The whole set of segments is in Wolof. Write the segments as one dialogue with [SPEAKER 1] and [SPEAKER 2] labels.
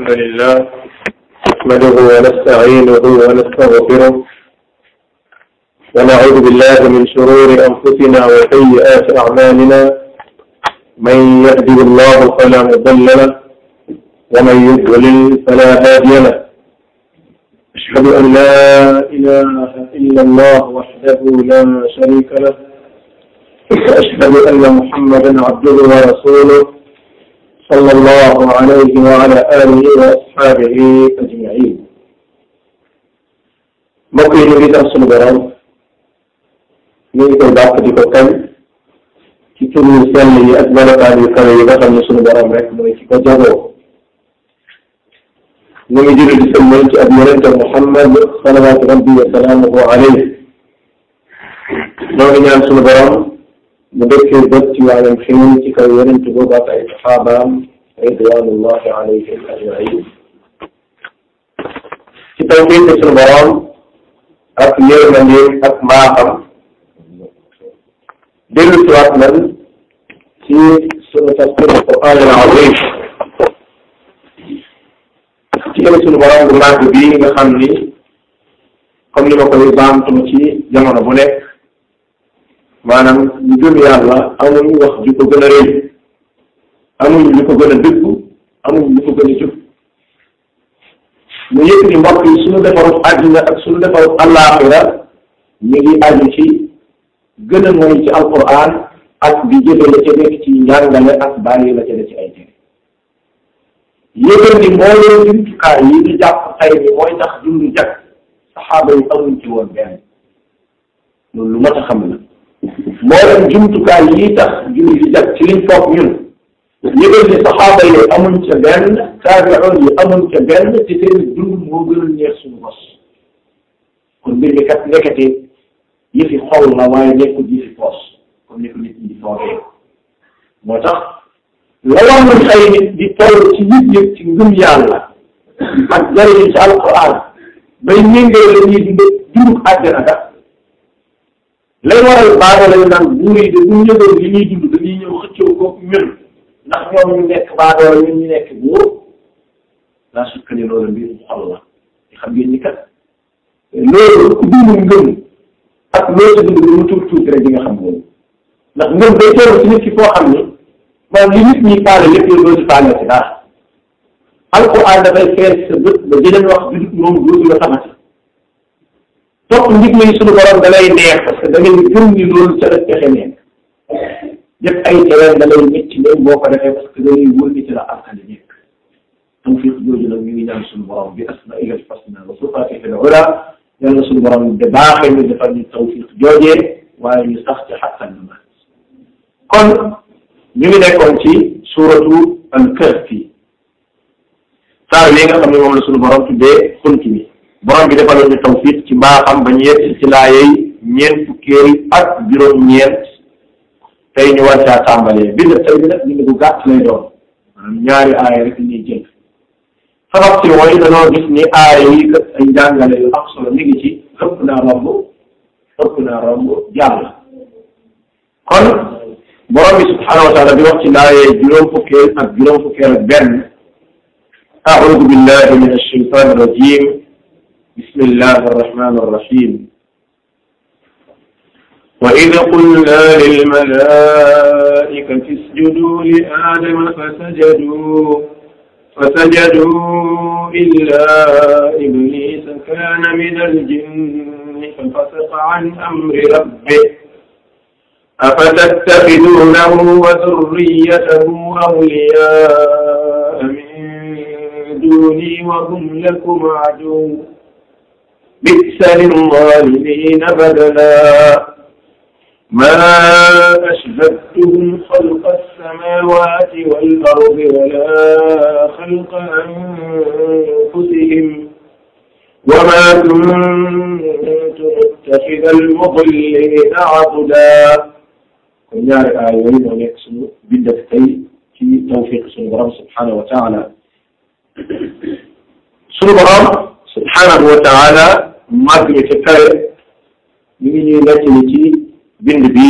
[SPEAKER 1] الحمد لله نحمده ونستعينه ونستغفره ونعوذ بالله من شرور أنفسنا وسيئات أعمالنا من يهده الله فلا مضل له ومن يضلل فلا هادي له أشهد أن لا إله إلا الله وحده لا شريك له وأشهد أن محمدا عبده ورسوله صلى الله عليه وعلى آله وأصحابه أجمعين mbokk yi ñu ngi tax sunu borom ñu ngi koy bàkk di ko kañ ci tur yu sell yi ak melokaan yu kawe yi nga xam ne sunu borom rek mooy ci ko jagoo ñu ngi julli di sëlmal ci ab yonente Muhammad salawaatu rabbi wa salaamuhu alayhi ñoo ngi ñaan sunu borom mu dëkkee bët ci waayam xiin ci kaw yonente boobu ak ay saxaabaam ridwanullahi alayhim ajmain ci tawfiq sunu borom ak yërmandeem ak mbaaxam dellu si waat nan ci sunu tafsir alquran al azim ci kër sunu borom bu màgg bii nga xam ni comme ni ma koy baamtuma ci jamono bu nekk maanaam ñu gëm yàlla amuñu wax ju ko gën a rëy amuñu lu ko gën a dëggu amuñu lu ko gën a jub mu yëg ni mbokk yi suñu defarut àddina ak suñu defarut àllaaxira ñu ngi aju ci gën a mooy ci alquran ak di jëfe la ca nekk ci njàngale ak bàyyi la ca ne ci ay tere yëgal ni mbooleem jumtukaay yi ñu jàpp tey ni mooy tax dundu jag saxaaba yi amuñ ci woon benn loolu lu mat a xam la mbooleem jumtukaay yi tax dundu di jag ci liñ foog ñun yëgal ni saxaaba yi amuñ ca benn taabi'un yi amuñ ca benn te seen dund moo gën a neex suñu bos kon mbir mi kat nekkati yëfi xol la waaye nekkul yëfi poos comme ni ko nit ñi di foogee moo tax la war nañ ay nit di toll ci nit ñi ci ngëm yàlla ak jariñu ci alquran bay méngale la ñuy dund dunduk àjjana ga lay waral baaga lañu naan buur yi de bu ñu yëgoon li ñuy dund dañuy ñëw xëccoo ko ñun ndax ñoom ñu nekk baadoola ñun ñu nekk buur laa sukkani loolu mbir mu xol la xam ngeen ni kat loolu ku dund ngëm ak loo sa dund lu mu tuuti tuuti rek di nga xam loolu ndax ngëm day toll ci nit ki foo xam ni maanaam li nit ñi faale lépp yow doo ci faale ci dara alquran dafay fees sa bët ba jëleen wax bi moom dootu la xamati topp ndigle yi suñu borom da lay neex parce que da ngay gëm ni loolu ca la pexe nekk def ay terrain da lay métti même boo ko defee parce que da ngay wóor ni ci la alkali nekk tawfiq jooju nag ñu ngi ñaan suñu borom bi asma'ihi al-husna wa sifatihi al-ula yàlla suñu borom de baaxee ñu defal ñu tawfiq joojee waaye ñu sax ci xàttan na kon ñu ngi nekkoon ci suuratu al-kahfi saar wi nga xam ne moom la suñu borom tuddee xunt mi borom bi defaloon ñu tawfiq ci mbaaxam ba ñu yegg ci laayey ñeent fukkeel ak juróom-ñeent tey ñu war caa tàmbalee bind tey bi nag bind bu gàtt lay doon maanaam ñaari aaya rek ñuy jël sabab si mooy dañoo gis ni aaya yi kat ay jàngale yu am solo mi ngi ci ëpp naa romb ëpp naa romb jàll kon borom bi subhanahu wa taala di wax ci laayee juróom fukkeel ak juróom fukkeel ak benn أعوذ بالله من الشيطان الرجيم بسم الله الرحمن الرحيم وإذ قلنا للملائكة اسجدوا لآدم فسجدوا فسجدوا إلا إبليس كان من الجن ففسق عن أمر ربه أفتتخذونه وذريته أولياء من دوني وهم لكم عدو بئس للظالمين بدلا ما أشهدتهم خلق السماوات والأرض ولا خلق أنفسهم وما كنت متخذ المضلين عضدا kon ñaari aay yooyu moo nekk suñu bindaf tey ci tawfiq suñu borom subhanahu wa taala suñu borom subhanahu wa taala màgg mi ci kawe mi ngi ñuy nekk ni ci bind bi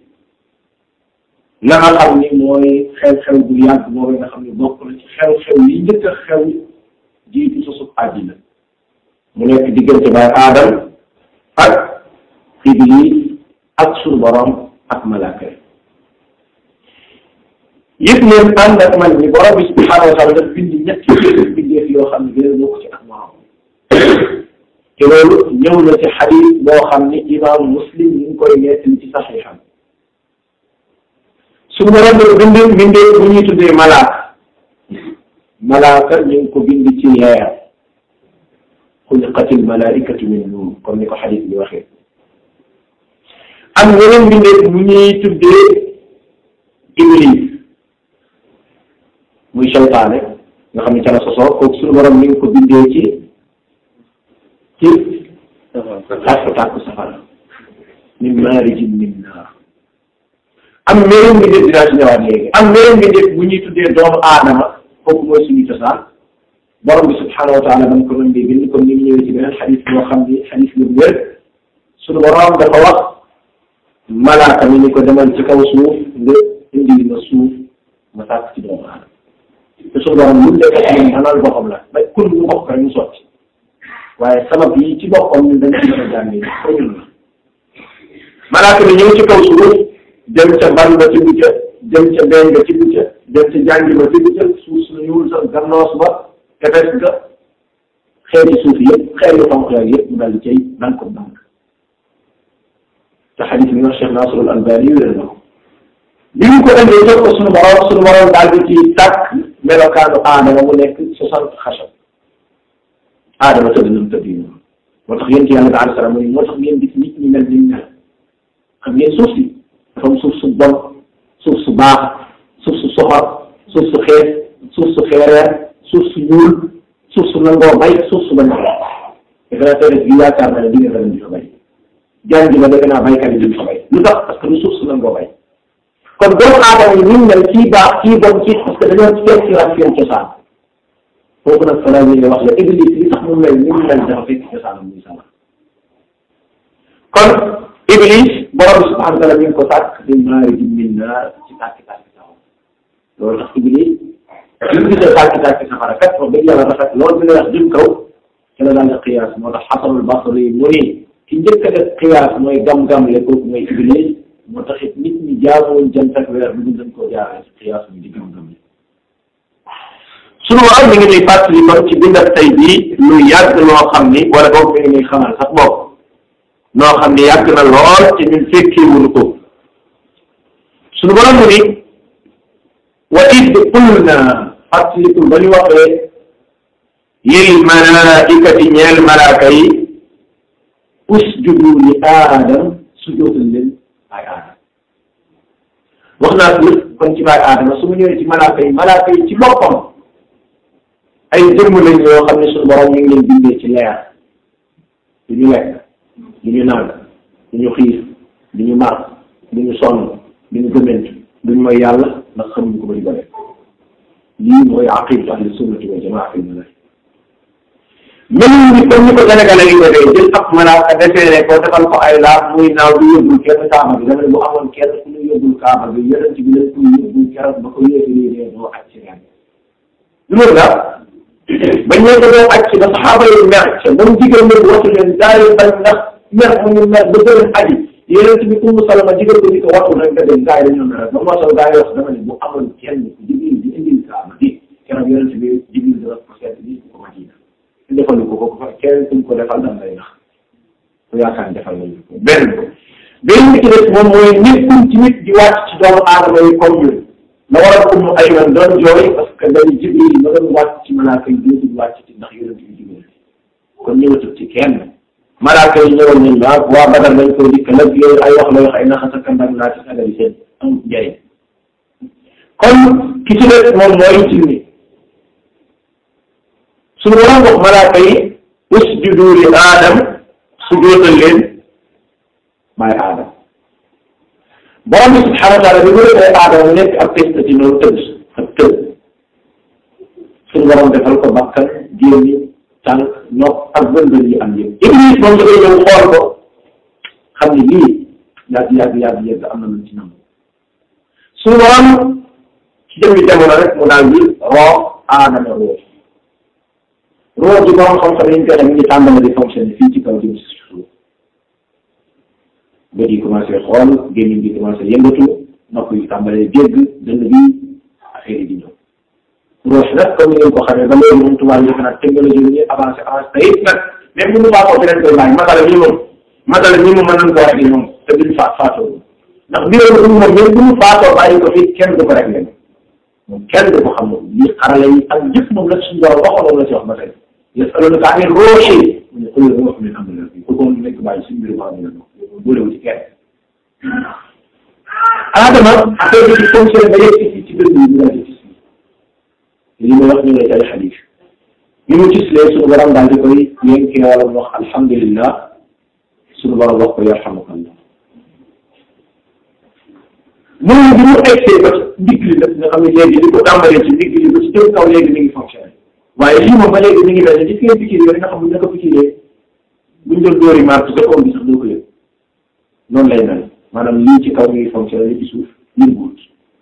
[SPEAKER 1] la nga xam ni mooy xew-xew bu yàgg boobu nga xam ne bokk na ci xew-xew yi njëkk a xew jiitu sosub àddina mu nekk diggante baay aadam ak iblis ak suñu borom ak malaaka yi yëpp leen ànd ak man ni borom bi subhanahu wa taala daf bind ñetti bindeef yoo xam ne gën a bokk ci ak morom te loolu ñëw na ci xadis boo xam ni imam muslim ñu ngi koy nettali ci saxiixam suñu borom bi bind bindee bu ñuy tuddee malaaka malaaka ñu ngi ko bind ci leer xuliqatil malaikatu min nuur comme ni ko xadis bi waxee am yeneen bindee bu ñuy tuddee iblis muy seytaane nga xam ne ca la sosoo kooku suñu borom mi ngi ko bindee ci ci tàkk tàkk safara min maarijin min naar am meneen mbindeef dinaa ci ñëwaat léegi am meneen mbindeef bu ñuy tuddee doomu aadama kooku mooy suñu cosaan borom bi subhanahu wa taala dama ko mën di bind comme ni mu ñëwee ci beneen xadis boo xam ni xadis la bu wér suñu borom dafa wax malaaka mi ni ko demal ci kaw suuf nga indi ma suuf ma sàkk ci doomu aadama te suñu borom lu mu nekk ci ñun xanaa boppam la ba kun mu bokk rek mu sotti waaye sabab yi ci boppam ñun dañ ci mën a jàngee ko ñun la malaaka mi ñëw ci kaw suuf dem ca ban ba tibb ca dem ca beñ nga tibb ca dem ca jàngi ba tibb ca suuf su ñuul sa gannoos ba tefes ga xeeti suuf yëpp xeeti xonq yaag yëpp mu daal di cay daan ko dànk te xadis bi wax Cheikh Nasrul Albani wér na ko bi ñu ko indee jox ko suñu borom suñu borom daal di ci tàkk melokaanu aadama mu nekk soixante xasab aadama tëdd na mu tëdd yi moo tax yéen ci yàlla bi alayhi salaam moo tax ngeen gis nit ñi mel ni mel xam ngeen suuf si dafa am suuf su bon suuf su baax suuf su soxor suuf su xees suuf su xeereer suuf su ñuul suuf su nangoo bay suuf su bañ a bay defe naa tey bi yaakaar naa ne di nga di fa bay jàng ba defe naa baykat yi duñ fa bay lu tax parce que lu suuf su nangoo bay kon doomu aadama yi ñu mel kii baax kii bon kii parce que dañoo fekk ci ak seen cosaan foofu nag falaa ñu wax la église li tax mu mel ni mu mel dafa fekk cosaanam muy sama kon Iblis borom subhanahu wa taala mi ngi ko sàkk di maarijin min naar ci tàkki tàkki safara loolu tax Iblis li mu gisee tàkki tàkki safara kat wax dëgg yàlla rafet loolu bi lay wax jëm kaw ci la daal di xiyaas moo tax Xasanul Basri mu ni ki njëkk a def xiyaas mooy gam-gam le kooku mooy Iblis moo tax it nit ñi jaamuwoon jant ak weer bi ñu dañ koo jaaree ci xiyaas bi di gam-gam le sunu waral mi ngi nuy fàttali kon ci bindab tey bii lu yàgg loo xam ni wala boog mi ngi nuy xamal sax bopp noo xam ni yàgg na lool ci ñun fekkee wuñu ko sunu borom mu ni wa id qulna fàttalikul ba ñu waxee lil malaikati ñeel malaaka yi usjudu li aadam sujootal leen baay aadam wax naa ko kon ci baay aadama su mu ñëwee ci malaaka yi malaaka yi ci boppam ay jëmm lañ yoo xam ne suñu borom ñu ngi leen bindee ci leer du ñu lekk du ñu naan du ñu xiif du ñu mar du ñu sonn du ñu gëment du ñu mooy yàlla ndax xamuñ ko ba di ko def lii mooy aqidatu ahli sunnati wal jamaa fi mala même ni comme ni ko sénégalais yi defee jël ab malaaka defee ko defal ko ay laaf muy naaw du yóbbul kenn kaaba bi dama ne bu amoon kenn ku ñu yóbbul kaaba bi yonent bi lañ koy yóbbul keroog ba ko yéegalee dee doo aj ci ren lu loolu la bañ leen ko doon aj ci ba saxaaba yi mer ca ba mu digal leen watu leen daal bañ ndax mer mu ñu mer ba gën a aji yonent bi Ummu Salama digal ko ni ko watu rek nga dem gaa yi dañoo mer ba moo tax gaa yi wax dama ne bu amoon kenn ku Jibril di indil kaaba bi keroog yonent bi Jibril dana ko seet bi ko Madina defalu ko ko kenn kuñ ko defal dam lay nax ku yaakaar defal nañu ko benn benn bi ci des moom mooy nit kuñ ci nit di wàcc ci doomu aadama yi comme ñun la waral ko mu ay man doon jooy parce que dañu Jibril ma doon wàcc ci malaaka yi dootul wàcc ci ndax yonent bi Jibril kon ñëwatul ci kenn malaaka yi ñëwal nañ la waa Badar lañ koy dikk nag yooyu ay wax la wax ay naxa sa kandang laa ci sagali seen am njëriñ kon ki ci des moom mooy jinne suñu waroon wax malaaka yi usjudu li aadam sujootal leen maay aadam borom bi subhanahu wa taala bi mu defee aadama mu nekk ab test ci noonu tëdd ak tëdd suñu borom defal ko bakkan génni tànk nopp ak bëndën yi am yëpp iblis moom dafay ñëw xool ko xam ni lii yàgg yàgg yàgg yàgg am na lu ci nam suñu borom ci jëmmi jamono rek mu daal di roo aadama roo roo ji borom xam-xam yi ñu koy xam ñu ngi tàmbali di fonctionner fii ci kaw jëm si suuf bët yi commencé xool gémmiñ bi commencé yëngatu nopp yi tàmbalee dégg dënn bi affaire yi di ñëw roos nag comme ni ngeen ko xamee ba léegi moom tubaab yi nag technologie bi ñuy avancé avancé te it nag même bu ñu faatoo fi leen koy bàyyi masala ñi moom masala ñi moom mën nañ koo réglé moom te duñ faat faatoo ndax bi loolu moom même bu ñu faatoo bàyyi ko fi kenn du ko réglé moom kenn du ko xam moom lii xarala yi ak yëpp moom la suñu borom waxoon moom la ci wax ba tey yasalunaka ani ruuhi mu ne qul ruuhu min amri rabbi bu ko nekk bàyyi suñu mbiru baax ñu bolewu ci kenn Adama affaire bi di fonctionné ba yegg ci ci dënd bi ñu daal di gis li may wax ñu ne ci ay xadis bi mu gis lee suñu borom daal di koy yénki wala mu wax alhamdulillah suñu borom wax ko yarhamukallah moom bi mu egsee ba ndigg li nag nga xam ne léegi li ko tàmbalee ci ndigg li ba ci jëm kaw léegi mi ngi fonctionné waaye lii moom ba léegi mi ngi mel ne gis ngeen pikir yooyu nga xam ne naka pikiree buñ doon dóori maar ci sa bi sax doo ko yëg noonu lay mel maanaam lii ci kaw mi ngi fonctionné li ci suuf yënguwut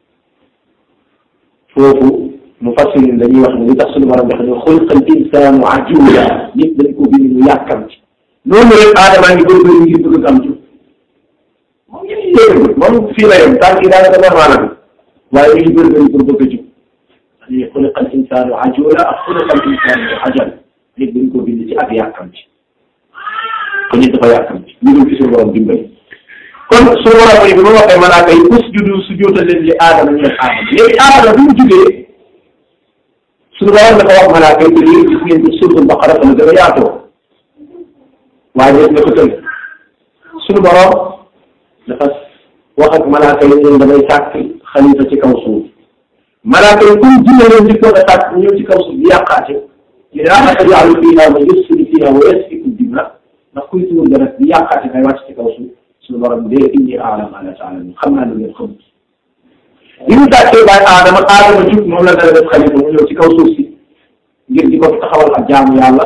[SPEAKER 1] foofu mu fassirin dañuy wax ne li tax suñu borom dafa ne xulqal insaanu ajula nit dañ ko bind mu yàkkamti noonu rek aadamaa ngi bëri ngir bëgg am ci moom ñu ngi yéeg moom fii la yem tànk yi daanaka normal la waaye mi ngi bëri bëri pour bëgg a jub dañuy xulqal insaanu ajula ak xulqal insaanu ajal nit dañ ko bind ci ak yàkkamti ko nit dafa yàkkamti ñu dul ci suñu borom dimbali kon su borom yi bi ma waxee malaaka yi usjudu sujjóotal leen li aadama ñu def aadama léegi aadama bi mu jugee suñu borom dafa wax malaaka yi lii gis ngeen ci suuratul baqara fa la gën a yaatoo waaye def na ko tënk suñu borom dafa wax ak malaaka yi ñun damay sàkk xalifa ci kaw suuf malaaka yi comme jinne leen di ko a sàkk ñëw ci kaw suuf di yàqaate ñu ne ah taj'alu fiihaa man yufsidu fiihaa wa yasfiku dimaa ndax kuy tuur dara di yàqaate ngay wàcc ci kaw suuf suñu borom de inni a'lamu ma la ta'lamuun xam naa lu ngeen xam li mu tàccee bàyyi aadama aadama jub moom la dara def xalifa mu ñëw ci kaw suuf si ngir di ko taxawal ak jaamu yàlla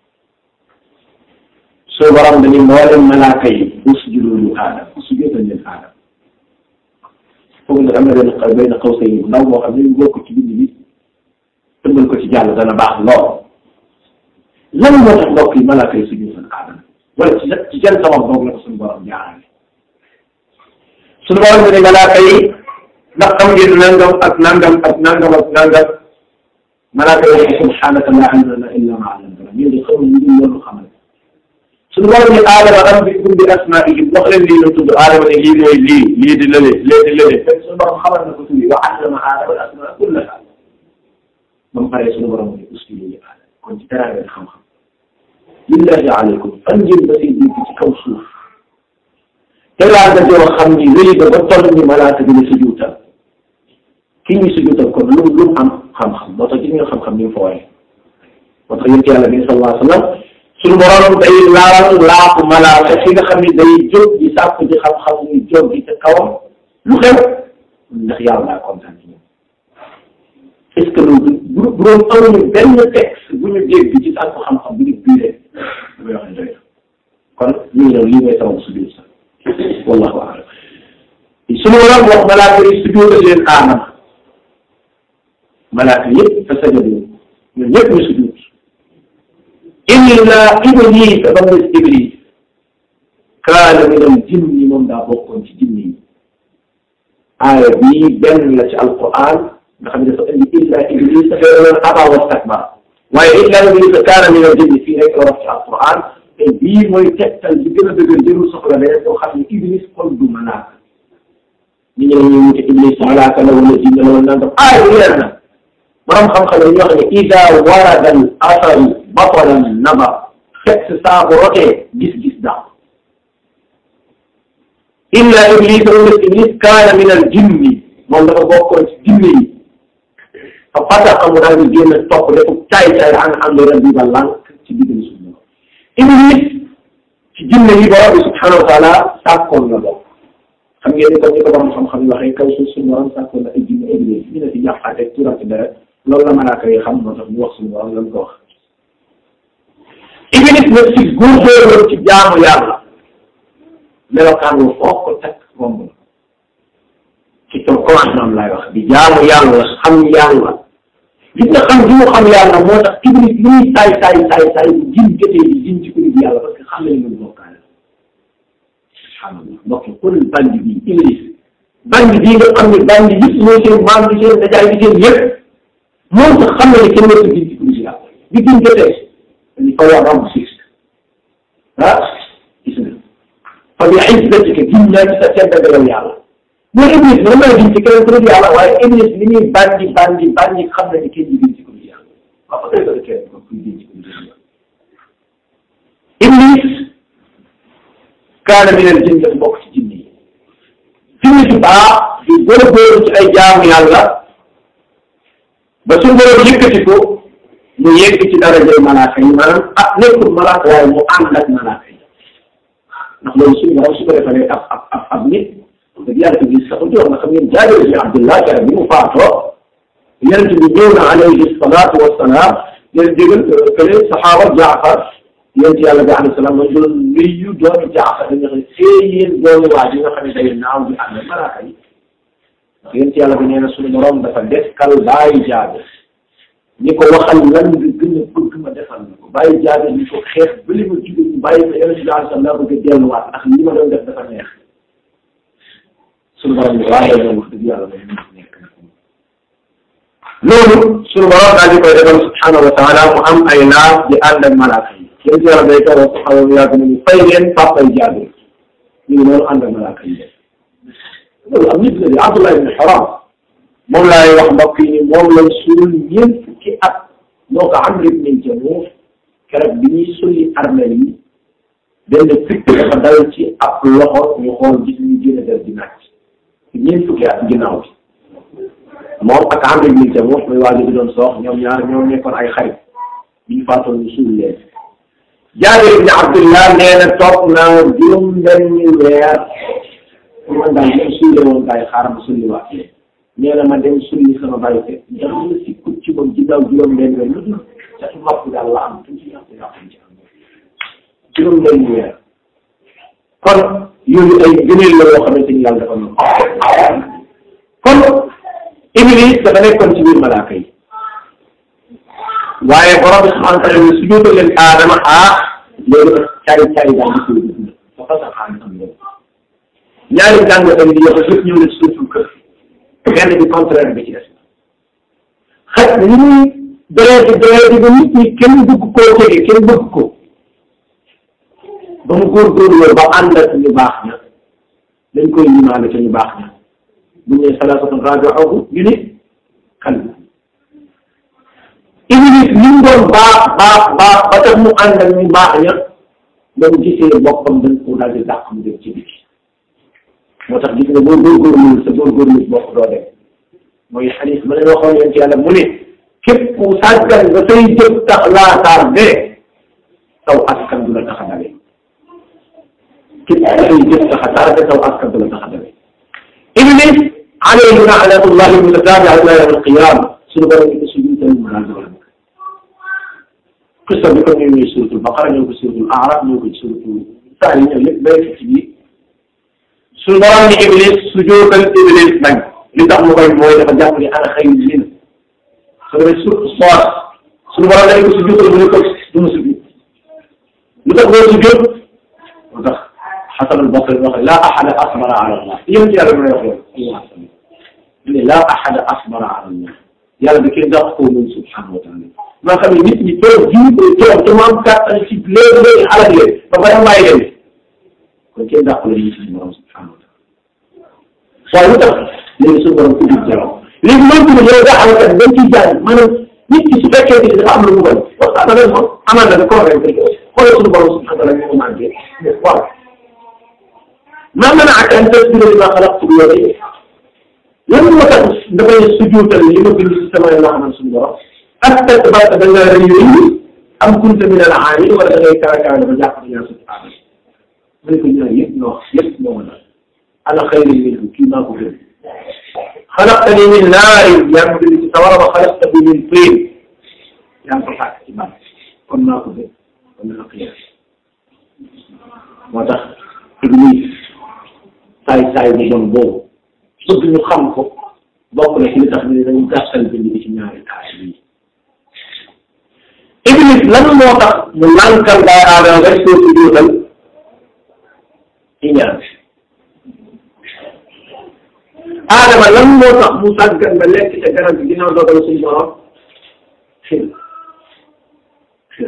[SPEAKER 1] suñu borom dañuy mboolem malaaka yi usjudu li aadama sujjóotal leen aadama foog nag am na benn xaw benn xaw sa bu ndaw moo xam ne ñu bokk ci bind bi tëmbal ko ci jàll dana baax lool lan moo tax mbokk yi malaaka yi sujjóotal aadama wala ci ci jël sabab boobu la ko suñu borom jaarale suñu borom bi ne malaaka yi ndax xam ngeen nangam ak nangam ak nangam ak nangam malaaka yi subhanaka la ilma lana illa ma allamtana ñun de xamul ñu dul loolu xamal suñu borom ne aadama rabbikum bi asmaihim wax leen lii la tudd aadama ne lii mooy lii lii di lële lee di lële fekk suñu borom xamal na ko tuuti wa allama aadama al asmaa kullaha ba mu paree suñu borom ne usjudu li aadama kon ci teraanga xam-xam lillahi aleykum fan ngeen ba seen dégg ci kaw suuf teraanga joo xam ni wéy ba ba toll ni malaaka bi la sujuutal ki ñu sujuutal kon lu lu am xam-xam moo tax gis nga xam-xam ni mu fa waaye moo tax yonent yàlla bi sallallahu alayhi wa sallam suñu borom day laal laaku malaaka fi nga xam ni day jóg di sàkk di xam-xam ñu jóg di ca kawam lu xew ndax yàlla daa kontaan ci ñoom est ce que loolu bu bu doon amuñu benn texte bu ñu dégg ci sàkku xam-xam bu ñu biiree damay wax ne doy kon ñu ngi ñëw lii mooy sababu sujud sax wallahu a'lam suñu borom wax malaaka yi sujudal leen aadama malaaka yëpp fa sajadu ñun ñëpp ñu sujud illa iblis ba mu des iblis kaana min al jinni moom daa bokkoon ci jinni yi aaya bii benn la ci alquran nga xam ne dafa indi illa iblis dafay aba wastakbara waaye illa iblis kaana min al jinni fii rek la wax ci alquran te bii mooy tegtal bi gën a dëgër jërul soxla leneen boo xam ne iblis kon du malaaka ñu ñëw ñu wute iblis malaaka la wala jinne la wala nangam aaya bi leer na borom xam-xam yi ñu wax ne ida warada al asaru batalan nabar fekk saa bu rotee gis-gis daaw illa iblis moom des iblis kaana min al jinni moom dafa bokkoon ci jinne yi fa fataqa mu daal di génn topp defu caay caay an am rabbi ba lànk ci digg suñu iblis ci jinne yi borom bi subhanahu wa taala sàkkoon na bokk xam ngeen ni comme ni ko borom xam-xam yi waxee kaw suuf suñu borom sàkkoon na ay jinne iblis ñu ne si yàqaate turati deret loolu la malaaka yi xam moo tax ñu wax suñu borom lan ko wax iblis nag ci góorgóorlu ci jaamu yàlla melokaan wu foog ko teg romb na ci ton commencement laay wax di jaamu yàlla xam yàlla gis nga xam gi mu xam yàlla moo tax iblis li muy saay saay saay saay bu jin jotee di jin ci ko nit yàlla parce que xam nañu mën bokkaale subhanallah mbokk kon bandi bi iblis bandi bii nga xam ne bandi yëpp mooy seen maam di seen dajaay di seen yëpp moom sax xam na ne kenn mënta jin ci ko nit yàlla bi jin jotee dañu ko war am siis ah gis nga fa bi izzatika gin naa ci sa tedd yow yàlla mooy iblis mën naa jin ci keneen ku dul yàlla waaye iblis li muy bandi bandi bandi xam na ne kenn du jin ci ko nit yàlla waaw fa koy kenn ko kuy jin ci ko nit yàlla iblis kaana min al jinn dafa bokk ci jinni yi jinni ju baax di góorgóorlu ci ay jaamu yàlla ba su borom yëkkati ko mu yegg ci darajay malaaka yi maanaam ah nekkul malaaka waaye mu ànd ak malaaka yi ndax loolu suñu borom su ko defalee ab ab ab ab nit dëgg yàlla ko gis saxul jox na xam ngeen jaabir bi Abdullah kere bi mu faatoo yonent bi ñëw na alayhi salaatu wassalaam leen digal kële saxaaba Jaafar yonent yàlla bi alayhi salaam ma doon nuyu doomi Jaafar dañu xam ne see yéen doomi waa ji nga xam ne day naaw di ànd ak malaaka yi ndax yonent yàlla bi nee na suñu borom dafa dekkal bàyyi jaabir ñi ko waxal lan nga gën a bëgg ma defal na ko bàyyi jaabir ñi ko xeex ba li ma jóge ñu bàyyi ko yonent bi alayhi salaam laa bëgg a delluwaat ndax li ma doon def dafa neex suñu borom bi waaye loolu wax dëgg yàlla mooy nekk loolu suñu borom daal di koy defal subhanahu wa taala mu am ay laaf di ànd ak malaaka yi yéen ci yàlla day toog xaw ma yàgg nañu fay leen papay jaabir ñu ngi noonu ànd ak malaaka yi loolu am nit la di Abdullah ibn Haram moom laay wax mbokk yi ni moom lañ suul ñeent fukki at moo ko Amr ibn Jamuh keroog bi ñuy sulli armeel yi benn fikk dafa dal ci ab loxo ñu xool gis ñu génn def di naaj ñeent fukki at ginnaaw bi moom ak Amr ibn Jamuh muy waa ji bi doon soox ñoom ñaar ñoom nekkoon ay xarit bi ñu faatoon ñu suul leen Jaabir ibn Abdullah nee na toog naa juróom benni weer man daal ñoom suule woon gaay xaaral ma sulli waat nee na ma dem sulli sama bàyyi te dara la si kut ci moom ginnaaw juróom benni weer lu dul ca mapp daal la am tuuti yàqu yàqu ci am juróom benni weer kon yooyu ay gëneel la yoo xamante ni yàlla dafa mën kon Iblis dafa nekkoon ci biir malaaka yi waaye borom bi subhanahu wa taala su jóotal leen aadama ah loolu cari cari daal di koy dund dafa sax xaan am loolu ñaari jàngatam yi yëpp yëpp ñëw na ci suufu kër benn bi contraire bi ci des xaj li muy doyee di doyee di ba nit ñi kenn bëgg koo jege kenn bëgg ko ba mu góorgóorlu ba ànd ak ñu baax ña dañ koy limaale ca ñu baax ña bu ñu nee salaasatun raabi'uhum ñu ni kan Iblis li mu doon baax baax baax ba tax mu ànd ak ñu baax ña ba mu gisee boppam dañ ko daal di dàq mu dem ci biti moo tax gis nga boo góorgóorlu sa góorgóorlu bopp doo dem mooy xadiis ma leen waxoon leen ci yàlla mu ne képp ku sàggan ba say jëf tax laa tardé taw askan du la tax a dawe képp ku say jëf tax a tardé taw askan du la tax a dawe Iblis alayhi laanatullahi mutatabi'a ila yawm al-qiyama suñu borom di ko sujudal mu daal doon qissa bi ko ñëw ñëw suratul baqara ñëw ko suratul araf ñëw ko suratul saa yi ñëw lépp bay ci biir suñu borom ni Iblis sujudal Iblis bañ li tax mu koy mooy dafa jàpp ni ana xëy na su demee su soor suñu borom dañ ko sujudal mu ne ko du ma sujud lu tax doo sujud moo tax Xasan al-Basri wax laa ahada asbara ala Allah yéen ci yàlla may wax loolu ne laa ahada asbara ala Allah yàlla da koy dàq koo moom subhanahu wa taala maa xam ne nit ñi toog jiw koy toog te mu am kàttan ci léegi léegi alal leen ba pare may leen kon kenn dàq la nit ñi borom subhanahu wa taala waaye lu tax léegi suñu borom ubbi jaraw léegi man tamit yow daa xamante ne dañ ciy jàng maanaam nit ki su fekkee ni dafa am lu mu bañ waxtaan ak moom amaan na convaincre ko xoolal suñu borom subhanahu wa taala ñu ko manqué waaw maa manaaka an tasjuda limaa xalaqtu bi yadayya lan moo tax dafay sujjóotal li ma bind si sama loo xam suñu borom astakbarta da nga rëy rëy am kunta min al-aaliin wala da ngay kawe kawe dafa jàpp ne yaa subhaana mu ne ko ñaar yëpp ñoo yëpp ñoo mën a ana xayrun minhu kii maa ko gën xalaqtanii min naarin yaa ngi bind ci sawara wa xalaqtahu min tiin yaa ngi ko fàkk ci ban kon maa ko gën kon naa ko yàq moo tax Iblis saay saay bu bon boobu bëgg ñu xam ko bokk na ci li tax ñu dañu gàttal bind bi ci ñaari taay yi lan moo tax mu lànkal baay aadama rek soo si juutal iñaan aadama lan moo tax mu sàggan ba lekk ca garab gi ginnaaw dogal suñu borom xil xil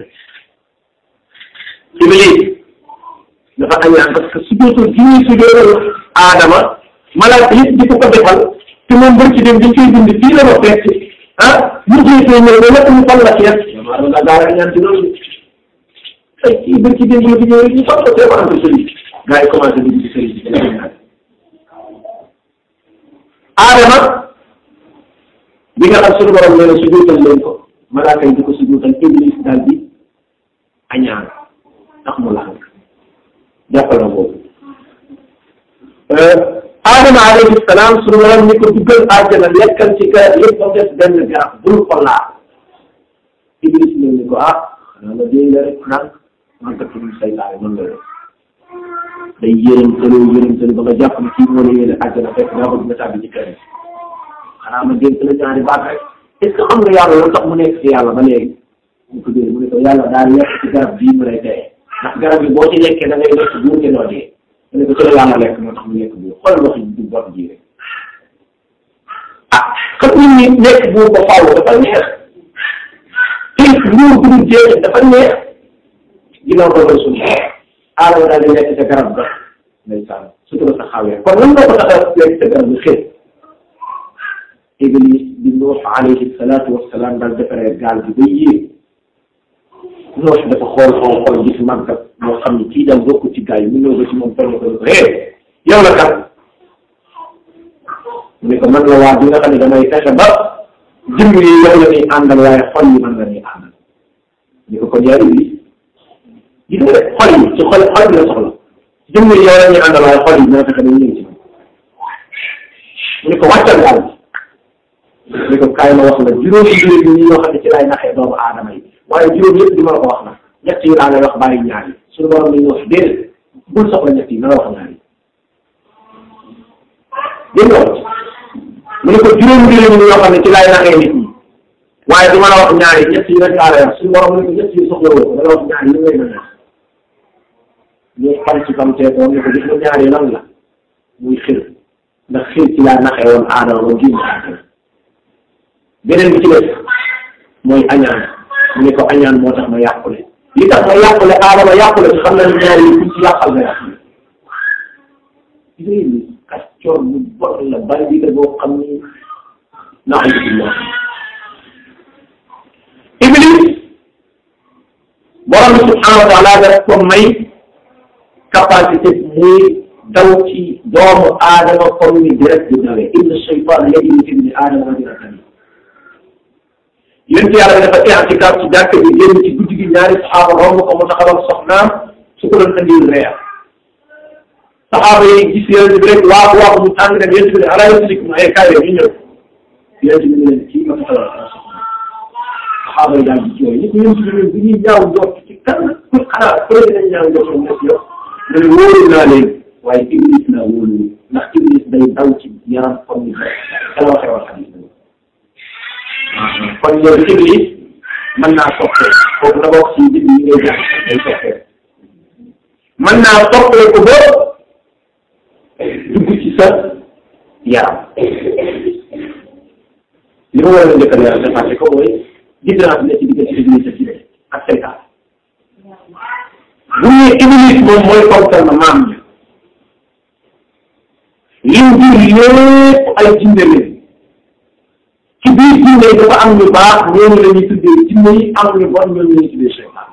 [SPEAKER 1] iblis dafa añaan parce que su jootul gi ñuy su jootal aadama malaaka yëpp di ko ko defal te moom bër ci dem dañ koy dund fii la ma fekk ah ñu jéetee ñëw ba lépp ñu fal la ceeb damaa doon daa añaan ci loolu ay kii bër ci dem la fi ñëw ñu fal ko see ko entre sëriñ gars yi commencé dugg ci sëriñ bi aadama bi nga xam suñu borom nee na su juutal leen ko malaaka yi di ko su juutal iblis daal di añaan ndax mu laxal jàppal na boobu aadama alayhi salaam suñu borom ni ko duggal àjjana lekkal ci garab yëpp ba des benn garab bul ko laal iblis ñëw ni ko ah xanaa ma dee la rek naan man kat tudd saytaane mën la rek day yërëm tëlu yërëm tëlu ba nga jàpp ne kii moo la yéene àjjana fekk daa bëgg nga tàbbi ci kër xanaa ma dégg la ñaari baat rek est ce que xam nga yàlla lu tax mu nekk ci yàlla ba léegi mu ko dee mu ne ko yàlla daal lekk ci garab bii mu lay teye ndax garab bi boo ci lekkee da ngay lekk buur te doo dee mu ne ko ci la yàlla lekk moo tax mu nekk buur xool wax du bot ji rek ah xam nit ñi nekk buur ba faaw dafa neex te nguur bu dul jeex dafa neex ginnaaw dogal suñu aadama daal di lekk ca garab ga ndeysaan surtout sa xawee kon lan moo ko tax a lekk ca garab bi xëy Iblis bi Nuux alayhi salaatu wa salaam daal defaree gaal gi ba yéeg Nuux dafa xool xool xool gis màggat moo xam ni kii daal bokku ci gaal yi mu ñëw ba ci moom toll ko ko hee yow la kat mu ne ko man la waa bi nga xam ne damay fexe ba jëmm yi yow la ñuy àndal waaye xol yi man la ñuy àndal ni ko kon yaa Iblis gis nga xol yi ci xol xol bi la soxla jëmm yi yow la ñuy àndal waaye xol yi dina fexe ba ñu ngi ci mu ne ko wàccal gaal bi ni ko kaay ma wax la juróomi mbir yi ñoo xam ne ci laay naxee doomu aadama yi waaye juróom yëpp di ma la ko wax na ñett yi laa lay wax bàyyi ñaar yi suñu borom ni ñu wax déedéet bul soxla ñett yi na la wax ñaar yi dégg nga mu ne ko juróomi mbir yi ñoo xam ne ci laay naxee nit ñi waaye du ma la wax ñaar yi ñett yi rek laa lay wax suñu borom ni ko ñett yi soxla woo da la wax ñaar yi ngay mën a ñu xam ci kam tee ko ne ko gis nga ñaar yi lan la muy xir ndax xir ci laa naxee woon aadama ba génn àddina beneen bi ci des mooy añaan mu ne ko añaan moo tax ma yàqule li tax ma yàqule aadama yàqule ci xam na ne ñaar yi kuñ ci yàqal nga yàqule léegi kàccoor bu bon la bari bi boo xam ni naxalibullah iblis borom bi subhanahu wa taala daf ko may capacité muy daw ci doomu aadama comme ni direct di dawee inna shaytan yajri fi ibni aadama majra yéen yàlla dafa teex ci kaw ci jàkk bi génn ci guddi gi ñaari saxaaba romb ko mu taxawal soxnaam su ko doon andil reer saxaaba yi gis yéen bi rek waaxu waaxu mu tàng dem yéen bi ne ala yusrikum ay kaay ñu ñëw yéen bi ne leen kii ma taxawal sama soxna saxaaba yi daal di jooy ni ko yéen bi ne bu ñuy ñaaw njort ci kan ku xanaa ku ne dinañ ñaaw njort mu def yow ne leen wóolu naa leen waaye iblis naa wóolu ndax iblis day daw ci yaram comme ni kala waxee wax xadis kon loolu iblis mën naa soppee foofu na bokk ci bind yi ngay jàng day soppee mën naa soppee ko ba dugg ci sa yaram li ma war a njëkk a leeral dépassé ko mooy différence bi ne ci diggante iblis ak iblis ak seytaan bu ñuy iblis moom mooy kontal na maam ñi lim jur lépp ay jinne leen ci biir jinne yi dafa am ñu baax ñooñu la ñuy tuddee jinne yi am ñu bon ñooñu la ñuy tuddee seytaan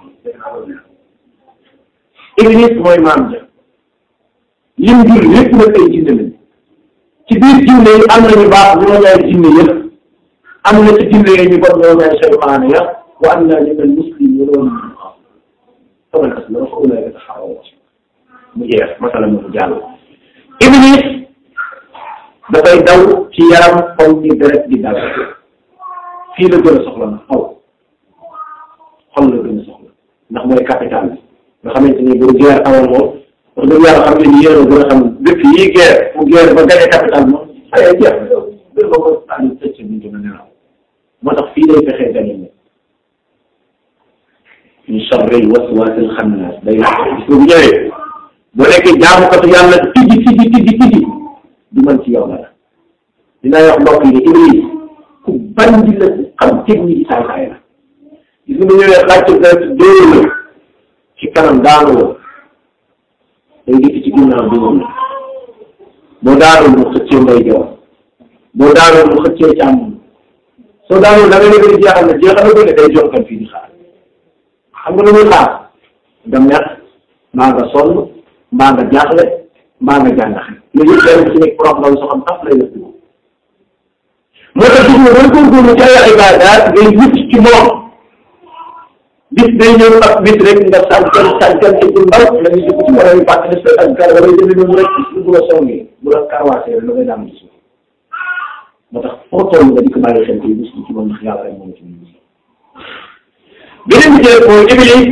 [SPEAKER 1] iblis mooy maam ja lim jur lépp nag ay jinne lañ ci biir jinne yi am na ñu baax ñoo ñaay jinne yëpp am na ci jinne yi ñu bon ñoo ñaay seytaane ya wa am naa ñu mel muslim ñu loolu ñu xam faman aslama fa ulaa'ika taharraw mu jeex masala mu jàll iblis dafay daw ci yaram xol ni deret di daw fii la gën a soxla na xol xol la gën a soxla ndax mooy capital bi nga xamante ni bu guerre amoon moom wax dëgg yàlla xam ne ni yéen a gën a xam dëkk yi guerre bu guerre ba gagné capital moom ay jeex na gën ba ko tànn tëcc bi dina nelaw moo tax fii lay fexee gagné ne min sharri waswasil xannaas day gis nga bu ñëwee bu nekkee jaamukatu yàlla tijji tijji tijji tijji du mën ci yow dara dinaa wax mbokk yi Iblis ku bandi la ku xam technique yi saay saay la gis nga bu ñëwee xàcc nga dóor la ci kanam daanu la day dikk ci ginnaaw bi moom boo daanul mu xëccee mbay joor boo daanul mu xëccee càmm soo daanul da nga nekk di jeexal na jeexal na ko ne day jonkal fii di xaar xam nga lu muy xaar nga mer mbaa nga sonn mbaa nga jaaxle mbaa nga jàngaxe loolu yëpp benn ci nekk problème soo xam taf lay def moo tax gis nga booy góorgóorlu ci ay ibaadaat ngay wut ci moom bis day ñëw ak bis rek nga sànqal sànqal ci ndaw la ñuy dugg ci wala yu fàttali sa ak gar wala jënd noonu rek bu la songee bu la karwaasee la ngay daan gis moo tax foo toll nga di ko bàyyi xel ci bis ci moom ndax yàlla rek moom ci moom beneen bi jëlee mooy Iblis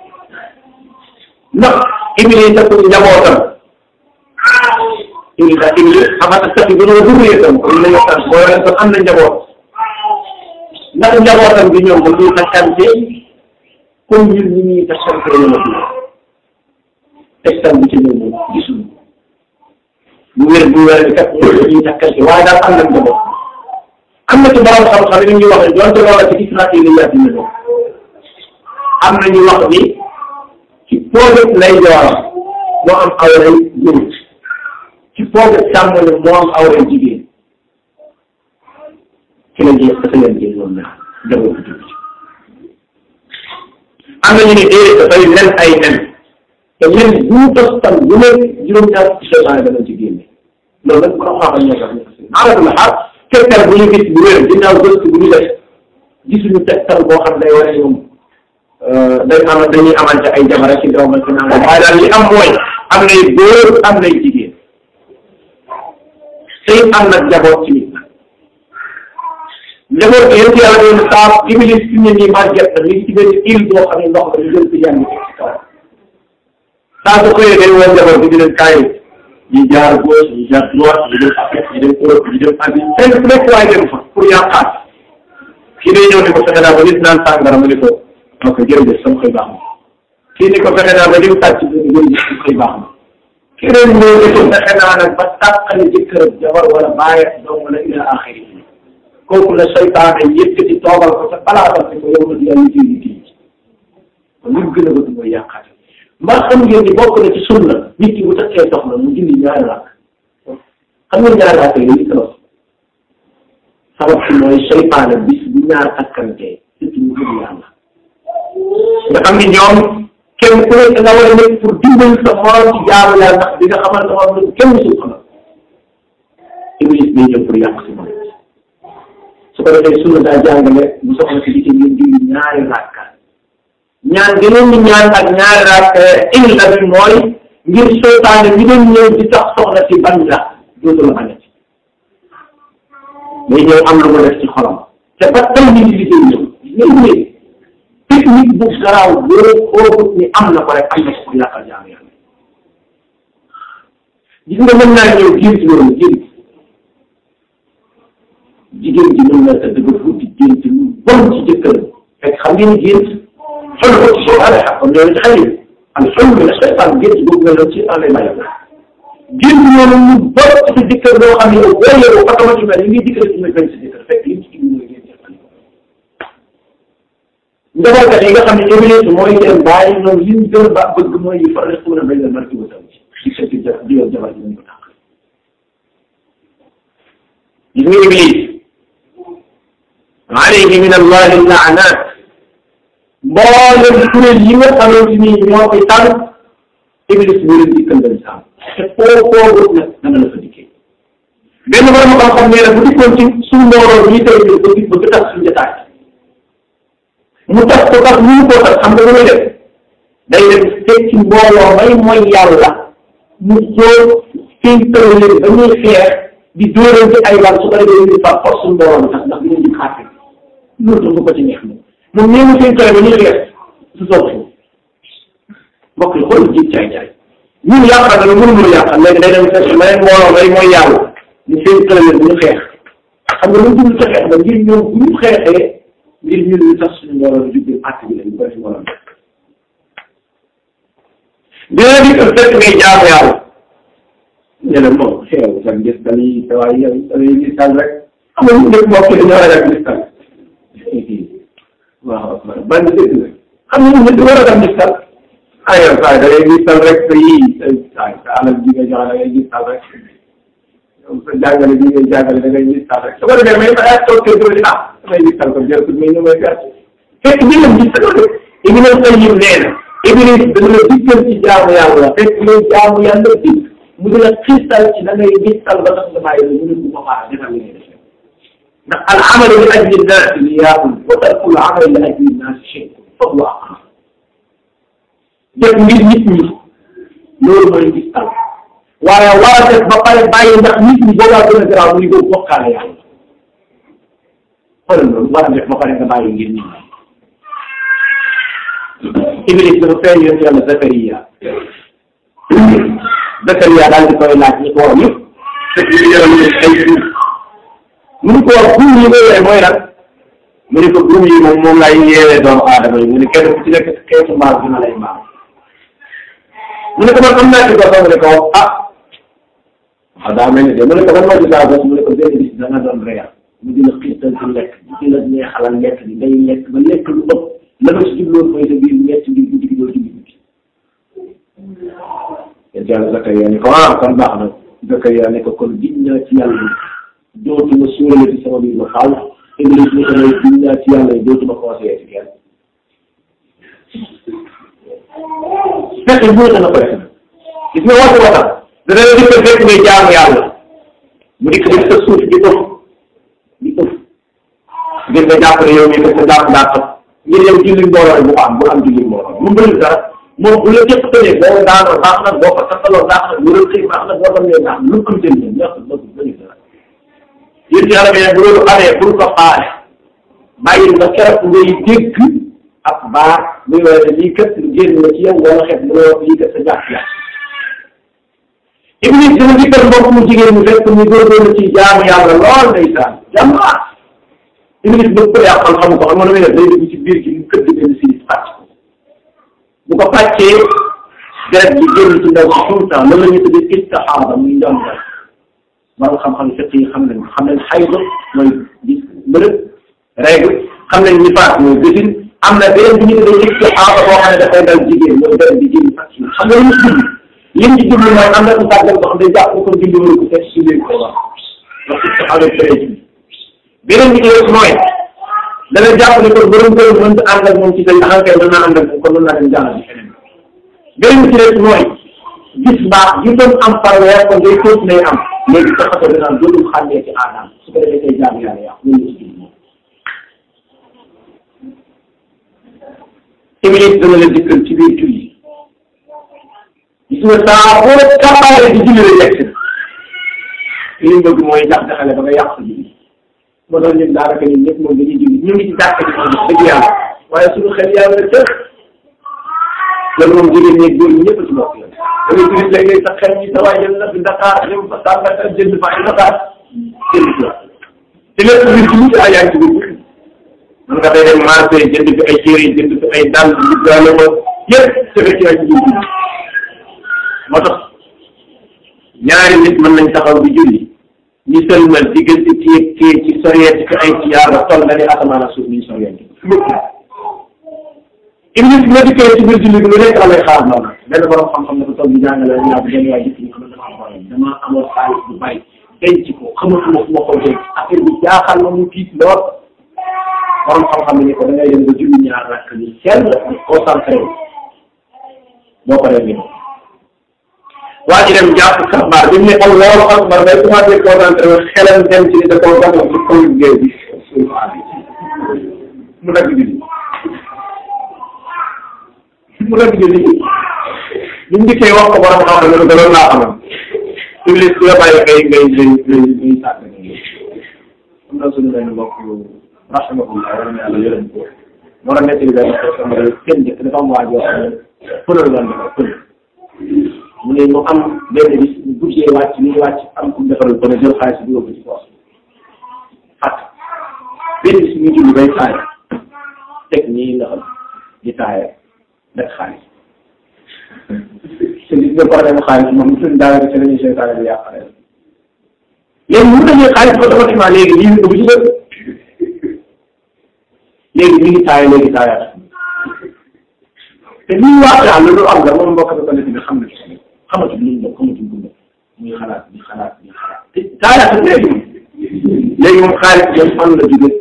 [SPEAKER 1] ndax Iblis ak njabootam Iblis ak Iblis xamata sax yi dañoo dugg itam comme ni la ñu boo leen ko am na njaboot ndax njabootam bi ñoom dañuy takkante comme ñun ñi ñuy takkante la ñu textam bi ci ñoom moom gisuñu bu wér bu wér kat ñuy takkante waaye daal am na njaboot am na ci borom xam-xam yi ñuy wax ne donte loola ci israiliyaat yi la am na ñu wax ni ci projet lay jooram moo am awray góor ci projet càmmoñ moo am awray jigéen ci la jeex dafa leen jël loolu nag jamono bi jóg ci am na ñu ne déedéet dafay nen ay nen te nen bu ñu tos tam bu nekk juróom-ñaar ci seytaane dana ci génne loolu nag borom xam-xam ñoo tax ñu ko seen arab la xaar tegtal bu ñu gis bu wér ginnaaw gëstu bu ñu def gisuñu tegtal boo xam day wane ñoom dañ am dañuy amante ay jabar ci doom ak naan waaye daal li am mooy am nay góor am nay jigéen tey am nag njaboot ci nit njaboot bi yéen ci yàlla doon saaf Iblis fi ne nii màgget na li ci benn île boo xam ne ndox la ñu jël ko jàng ci kaw saa su xëyee day woo njaboot bi di leen kaay ñi jaar gauche ñi jaar droite ñi dem Afrique ñi dem Europe ñi dem Asie fenn fu nekk waay dem fa pour yàqaat kii day ñëw ne ko fexe naa ba nit naan sàngara mu ne ko ok jërëjëf sama xëy baax na kii ni ko fexe naa ba lim tàcc bi jërëjëf sama xëy baax na keneen ñëw ni ko fexe naa nag ba tàqale jëkkër jabar wala bàyyi doom wala ila axiri kooku la seytaane yëkkati toogal ko sa palaatal ne ko yow la yaa ngi jiw kii kon li mu gën a bëgg mooy yàqaate mbaa xam ngeen ni bokk na ci sunna nit ki bu takkee soxna mu julli ñaari rakk xam nga ñaari rakk yooyu li sabab si mooy seytaane bis bu ñaar takkantee surtout ñu gëm yàlla nga xam ni ñoom kenn ku nekk nga war a nekk pour dimbali sa morom ci jaamu yàlla ndax di nga xamante moom lu kenn musul xamal iblis day ñëw pour yàq si moom su ko defee sunna daa jàngale bu soxla si dikkee ngeen julli ñaari rakka ñaan gënoon ñu ñaan ak ñaari rakka illa bi mooy ngir seytaane mi doon ñëw di tax soxla si bañ la dootu la bañati day ñëw am lu mu def ci xolam te ba tey ñu ngi liggéey ñëw ñëw technique bu garaaw boo xoogut ni am na ko rek am na ko yàqal jaam yàlla gis nga mën naa ñëw gént loolu gént jigéen ji mën na tëdd ba guddi gént lu bon ci jëkkër fekk xam ngeen ni gént xol ko ci soo xale xam loolu ci xale am xol mi la seytaan gént boobu nga loolu ci an lay bàyyi gént loolu mu bon ci sa jëkkër loo xam ne yow boo yeewoo automatiquement li ngay dikkale ci may bañ sa jëkkër fekk li mu ci mooy gént njabootkat yi nga xam ne Iblis mooy seen bàyyi ñoom li ñu gën a ba bëgg mooy yi faral di ko bañ a marqué wu tam ci sa ci di yow jabar ji ñu ko tàq gis nga Iblis alayhi min allahi laanat mboolem kuréel yi nga xamante ni ñoo koy tànn Iblis moo leen dikkal dañ saam te foo foo nag dana la fa dikkee benn borom xam-xam nee na bu dikkoon ci suñu mbooloo ñi tey ba ba ba tax suñu jotaay mu tax ko tax ñu ko tax xam nga lu muy def day dem fekk ci mbooloo may mooy yàlla mu xool seen tërëleen ba ñuy xeex di dóorante ay bal su ko defee ñu par force mbooloo mi tax ndax dinañ di xaate loolu tam du ko ci neex moom moom nee na seen tërë ba ñuy xeex su soog foofu mbokk yi xool jiit caay caay ñun yàqal na lu mënu mënu yàqal léegi day dem fekk ma leen mbooloo may mooy yàlla ni seen tërëleen bu ñu xeex xam nga lu dul ca xeex ba ngir ñoom bu ñu xeexee ngir ñu ñu tax suñu mbooloo di jublu àtt bi lañu ko def mbooloo dina di ko fekk ngay jaamu yàlla ñu ne moom xew sa gis dañuy waaye yow dañuy gis tal rek amul ñu nekk mbokk dañoo ragal gis tal waaw ban dëgg la xam nga ñu war a dem gis tal ay yow saa da ngay gis tal rek sa yii sa sa alal ji nga joxe da ngay gis tal rek sa jàngale bi ngay jàngale da ngay gis tal rek su ko defee mais daa toog kër gi ah damay gis tal ko jërëjëf mais ñu may gàtt fekk ñu leen gis tal rek Ibn Qayyim nee na Iblis dana la diggal ci jaamu yàlla fekk ngay jaamu yàlla dig mu dina xiisal ci da ngay gis tal ba tax nga bàyyi la mu ne bu ma xaar defal li ngay def ndax al amalu li ajli nnaas riyaa'un wa tarkul amali li ajli nnaas shirkun fa huwa aqrab def ngir nit ñi loolu mooy gis tal waaye war a def ba pare bàyyi ndax nit ñi boobaa gën a garaaw muy boobu bokkaale yàlla xoolal loolu war a def ba pare nga bàyyi ngir nit ñi Iblis dafa feeñ yoon yàlla Zakariya Zakariya daal di koy laaj ñi ko war yëpp fekk ñu yoroon leen ay suuf mu ni ko wax buum yi nga yore mooy lan mu ni ko buum yi moom moom lay yeewee doomu aadama yi mu ni kenn ku ci nekk xeetu mbaal dina lay mbaal mu ne ko man am naa ci gos mu ne ko ah ah daa mel ni de mu ne ko man moo ci daa gos mu ne ko benn bis da nga doon reer mu dina xiital ci lekk di la neexalal lekk bi day lekk ba lekk lu ëpp la nga si jubloon mooy sa biir ñetti biir guddi gi doo ci guddi yéen yàlla Zakariya ne ko ah kon baax na Zakariya ne ko kon giñ naa ci yàlla dootuma suurale ci sama biir ba xaal Iblis ne ko may giñ naa ci yàlla dootuma conseillé ci kenn fexe bu na ko def gis nga waxtu waxam dana la dikk fekk ngay jaamu yàlla mu dikk def sa suuf di ëf di ëf ngir nga jàpp ne yow mii kat sa jàpp daa ëpp ngir yow julli mbooloo bu ko am bu am julli mbooloo mu bëri dara moom bu la jëpp tëjee boo daanoo baax na boo ko tasaloo baax na bu rëy baax na boo demee baax na lu ko jënd ñax na lu bëri dara yéen ci yàlla bi bu loolu amee pour ko xaare bàyyi nga keroog ngay dégg ak baax muy wane ne lii kat génn na ci yow wala xet mu ne lii kat sa jàpp ya Iblis dina dikkal mbokk mu jigéen mu fekk mu góorgóorlu ci jaamu yàlla lool ndeysaan jàmbaar Iblis bu ko yàqal xamu ko xam nga damay def day dugg ci biir gi mu këdd benn si pàcc ko bu ko pàccee deret bi génn ci ndaw si tout le temps loolu la ñuy tuddee istihaada muy njàmbar borom xam-xam fiq yi xam nañ xam nañ xayd mooy gis mbërëb règle xam nañ nifaas mooy gësin am na beneen bi ñu tuddee istihaada boo xam ne dafay dal jigéen mooy deret bi génn pàcc xam nga lu mu jublu lim ci jublu mooy am na ku tàggal boo xam ne jàpp ko dindi wala ko fekk si biir ko wax wax istihaada tere ji beneen bi ci des mooy dana jàpp ne kon borom kër mënta ànd ak moom ci say xankay mën naa ànd ak moom kon mën naa dem jàllal ci feneen beneen bi ci des mooy gis baax yu doon am par weer kon day tóot nay am léegi sa xato danaan dootul xàmmee ci aadaam su ko defee say jaamu yàlla yàqu loolu la ci jublu moom Iblis dana la dikkal ci biir julli gis nga saa boo kàmbaale di julli rek yegg si li mu bëgg mooy jax jaxale ba nga yàq sa julli moo tax ñun daanaka ñun ñëpp moom dañuy julli ñu ngi ci jàkk ji moom dëgg yàlla waaye suñu xel yàlla na tëx loolu moom jigéen ñeeg góor ñi ñëpp ci bokk la da ngay gis léeg-léeg sa xel ñi sa waay jël na fi Dakar dem fa Sàmbata jënd fa ay Dakar jënd fi te lépp biir ci mucc ay yaa ngi ci biir man nga fay dem marché jënd fi ay chéri jënd fi ay dàll duggaale ko yëpp te fekk yaa ngi ci biir moo tax ñaari nit mën nañ taxaw di julli ñu sëlmal diggante kii kii ci soriyeeti fi ay tiyaar ba toll na ni asamaan ak suuf ni ñu soriyeeti Iblis bi nga dikkee ci biir julli bi lu nekk la lay xaar noonu benn borom xam-xam ne ko toog di jàngale ñu naan benn waay gis ñu xam ne dama am problème dama amoon xaalis bu bari denc ko xamatuma fu ma ko denc affaire bi jaaxal ma mu tiit lool borom xam-xam ne ko da ngay dem ba julli ñaar rakk ni sell concentré boo paree ni waa ji dem jàpp kabaar bi mu ne Allahu akbar day commencé concentré wu xelam dem ci da koo gàllankoor ci kaw liggéey bi mu dagg julli mu dagg julli bi mu dikkee wax ko borom xam-xam ne ko loolu laa xamal Iblis ku la bàyyi ngay ngay ngay ngay ngay sàkk am na suñu benn mbokk rahimahullah wala na yàlla yërëm ko moo tax nekk benn question rek kenn jëkk dafa am waa joo xam ne pënal lan defar pënal mu ne mu am benn bis bu guddee wàcc ni ñu wàcc am ku defaral ko ne jël xaalis bi yóbbu ci poos fàtt benn bis muy julli bay taaya teg nii nga xam di taaya def xaalis te gis nga problème xaalis moom suñ daara bi ci lañuy seytaane bi yàqale léegi mu dañuy xaalis ba automatiquement léegi lii dugg ci dëkk léegi mi ngi taaya léegi taayaat te lii waa daal loolu am la moom mbokk bi bi xam na xamatu lu ñu xamatu lu ñu muy xalaat di xalaat di xalaat te taayaat léegi léegi moom xaalis bi fan la jóge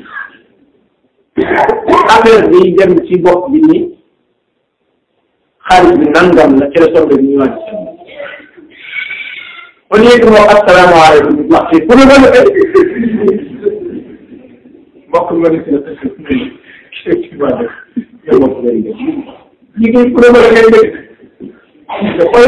[SPEAKER 1] affaire bi dem ci bopp bi ni xaalis bi nangam la ci la soxla bi ñu wàcc au lieu que moom asalaamaaleykum wax ci pour nga defee mbokk nga def la effectivement def yow mbokk ngay def liggéey pour nga ngay def nga xool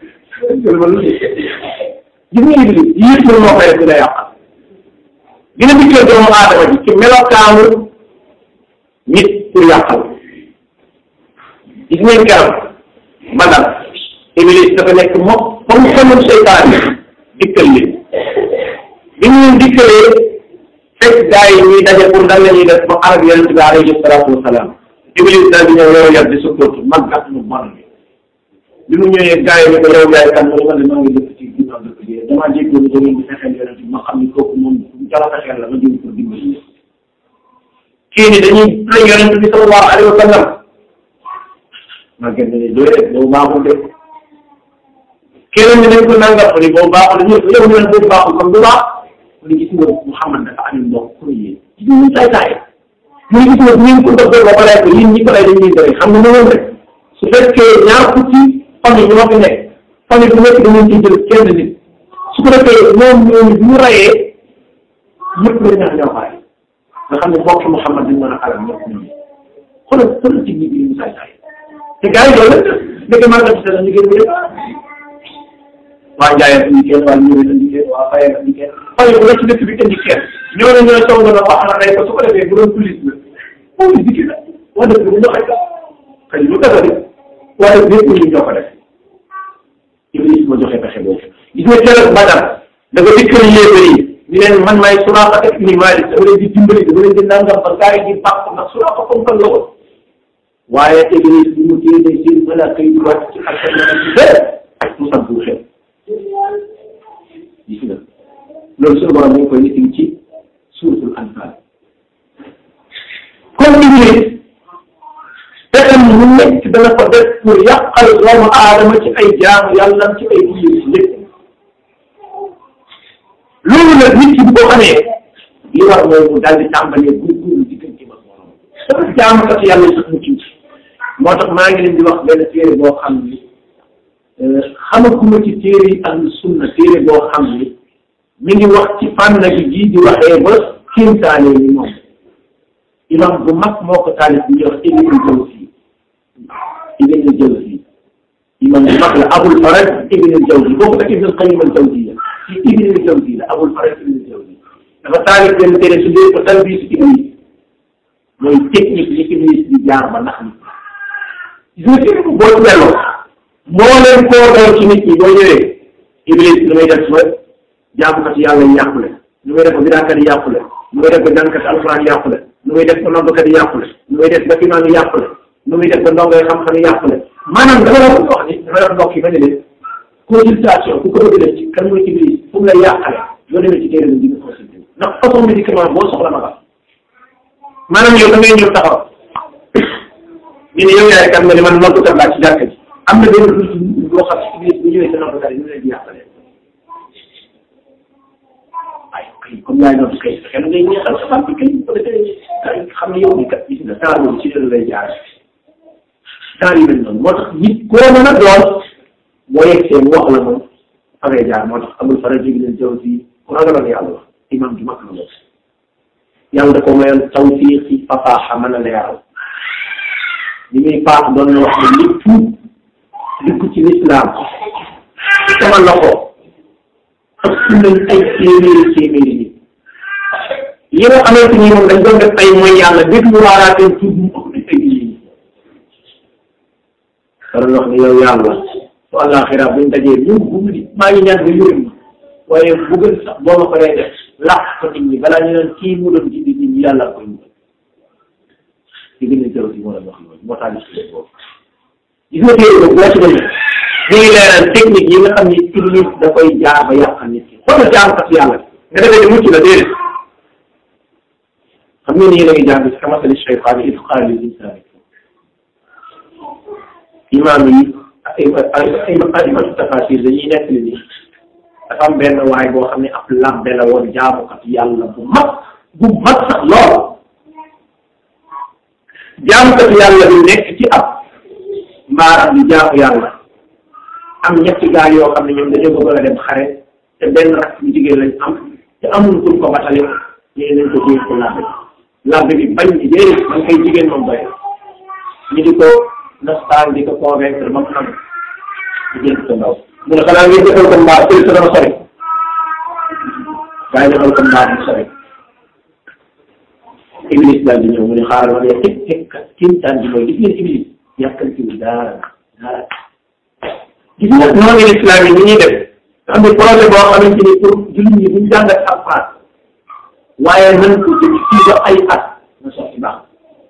[SPEAKER 1] gis nga iblis yii pour moo koy def la yàqal dina dikkee doomu aadama ji ci melokaanu nit pour yàqal gis ngeen keroog badal iblis dafa nekk moom comme xamul seytaan dikkal leen bi ñu leen dikkalee fekk gars yi ñuy daje pour dan la ñuy def ba arab yonente bi alayhi salaatu wasalaam iblis daal di ñëw yow yar di sukkandiku mag ak mu bon bi bi mu ñëwee gars yi ne ko yow yaay kan mu ne ma ne maa ngi dëkk ci ginnaaw dëkk bi damaa jéggoon da ngeen di fexeel yonente bi ma xam ni kooku moom jala fexeel la ma jëm pour dimbali kii ni dañuy la yonente bi sallallahu alayhi wa sallam maa gën ne doy rek boobu baaxul de keneen ni nañ ko nangam ni boobu baaxul de yow ñu ne boobu baaxul kon du baax mu ne gis nga Muhammad dafa am mbokk pour yéen gis nga tay tay mu ne gis nga bu ngeen ko dëgg ba pare ko yéen ñi ko lay dañuy bëri xam nga noonu rek su fekkee ñaar fukki famille ñoo fi nekk famille bu nekk dañuy ci jël kenn nit su ko defee moom ñooñu bu ñu rayee ñëpp la ñax ñoo xaay nga xam ne mbokk Muhammad dañ mën a xaral ñëpp ñooñu xoolal xoolal ci nit ñi mu tay tay te gars yi loolu la dëgg maa ngi ci ñu gën a waa Ndiaye indi kenn waa Ndiour indi kenn waa Faye indi kenn Faye bu la ci dëkk bi indi kenn ñoo ne ñooy song na wax na rey ko su ko defee bu doon police la police dikki la waa dëkk bu joxe ka xëy lu kasa de waa dëkk bépp ñu ñoo ko def Iblis ma joxe pexe boobu gis nga keroog Badar dafa dikkal yéefar yi ñu leen man maay Suraaqa ibn Maalik dama leen di dimbali dama leen di nangam ba gars yi di bàq ndax Suraaqa comme kan la woon waaye Iblis bi mu téye day seen malaaka yi di wàcc ci asamaan ci bëre mu sant bu xew gis nga loolu suñu borom dañ koy nettali ci suuratul Anfaal comme Iblis pexem mu nekk dana ko def pour yàqal doomu aadama ci ay jaamu yàlla ci ay buyur si lépp loolu nag nit ki bu ko xamee li war mooy mu daal di tàmbalee góorgóorlu diggante ma borom dafa jaamu kat yàlla sax mu ci moo tax maa ngi leen di wax benn téere boo xam ni xamaguma ci téere yi ahlu sunna téere boo xam ni mi ngi wax ci fànn gi jii di waxee ba kéemtaane ni moom imam bu mag moo ko taalif bu ñuy wax Ibnul Jawzi Ibnul Jawzi imam bu mag la Abul Faraj Ibnul Jawzi boobu ak Ibnul Qayyim al Jawziya ci Ibnul Jawzi la Abul Faraj Ibnul Jawzi dafa taalif benn téere su dee ko talbiis Iblis mooy technique li Iblis di jaar ba nax nit gis nga téere bu boo delloo moo leen koo daw ci nit ñi boo ñëwee Iblis lu may def ba jaamukat yàlla yi yàqule lu may def ba bidaakat yi yàqule lu may def ba jàngkat alxuraan yàqule lu muy def ba noddukat yi yàqule lu muy def ba imaam yi yàqule lu muy def ba ndongo yi xam-xam yi yàqule maanaam dafa la wax ni dafa la mbokk yi ba ne leen consultation ku ko bëgg def ci kan mooy Iblis fu mu lay yàqale yoo demee ci téere bi di nga consulté ndax façon médicament boo soxla ma ba maanaam yow da ngay ñëw taxaw ñu ne yow yaay kan nga ne man noddukat laa ci jàkka ji am na benn lu boo xam ci Iblis bu ñëwee sa noddukat yi ñu leen di yàqale ay comme yaay noddu kay fexe na ngay ñeexal sa fàtte kay bu defee kay xam ne yow bi kat gis nga temps boobu ci loolu lay jaar temps yi mel noonu moo tax nit koo mën a doon boo yegsee mu wax la moom fa ngay jaar moo tax amul fara jógi leen jaw si ku ragaloon yàlla wax imam ju mag la moom yàlla da ko mayoon tawfiq ci fasaaxa mën a leeral li muy paax doon na wax ne lépp dikk ci lislaam sama loxo ëpp nañ ay téeméeri téeméeri nit yi nga xamante ni moom dañ doon def ay mooy yàlla déglu waaraateen tuub mu ëpp nañ ay nit ñi dara wax ne yow yàlla su àllaaxira buñ dajee ñu bu mu di maa ngi ñaan nga yërëm ma waaye bu gën sax boo ma ko dee def làq ko nit ñi balaa ñu naan kii mu doon jindi nit ñi yàlla koy mu di gën a jëw si moo la wax loolu moo tax gis boobu gis nga téere boobu la ci demee ñu ngi leeral technique yi nga xam ni iblis da koy jaar ba yàqal nit ki xoolal jaamkat yàlla nga defee ni mucc la déedéet xam ngeen ni yéen a ngi jàng si kamasali cheytaan id qaala lil insaani imaam yi ay ay aimatu tafasir dañuy nekk ni dafa am benn waay boo xam ne ab labbe la woon jaamukat yàlla bu mag bu mag sax lool jaamukat yàlla bi nekk ci ab mbaaram bi jaamu yàlla am ñetti gaal yoo xam ne ñoom dañoo bëgg a dem xare te benn rak bu jigéen lañ am te amul kuñ ko batale ñu nañ ko jéem ko labbe labbe bi bañ ci déedéet man kay jigéen moom doy ñu di ko nastaan di ko convaincre ba mu xam jigéen ko ndaw mu ne xanaa ngeen defal ko mbaa sëy sa dama sori waaye defal ko mbaa mu sori iblis daal di ñëw mu ne xaaral ma ne teg teg kat kéemtaan bi mooy gis ngeen iblis yàkkantiwul dara dara gis nga noonu islam yi ni ñuy def nga xam ne projet boo xamante ni pour jullit ñi buñ jàngat alxuraan waaye nañ ko ci fii ba ay at na sotti baax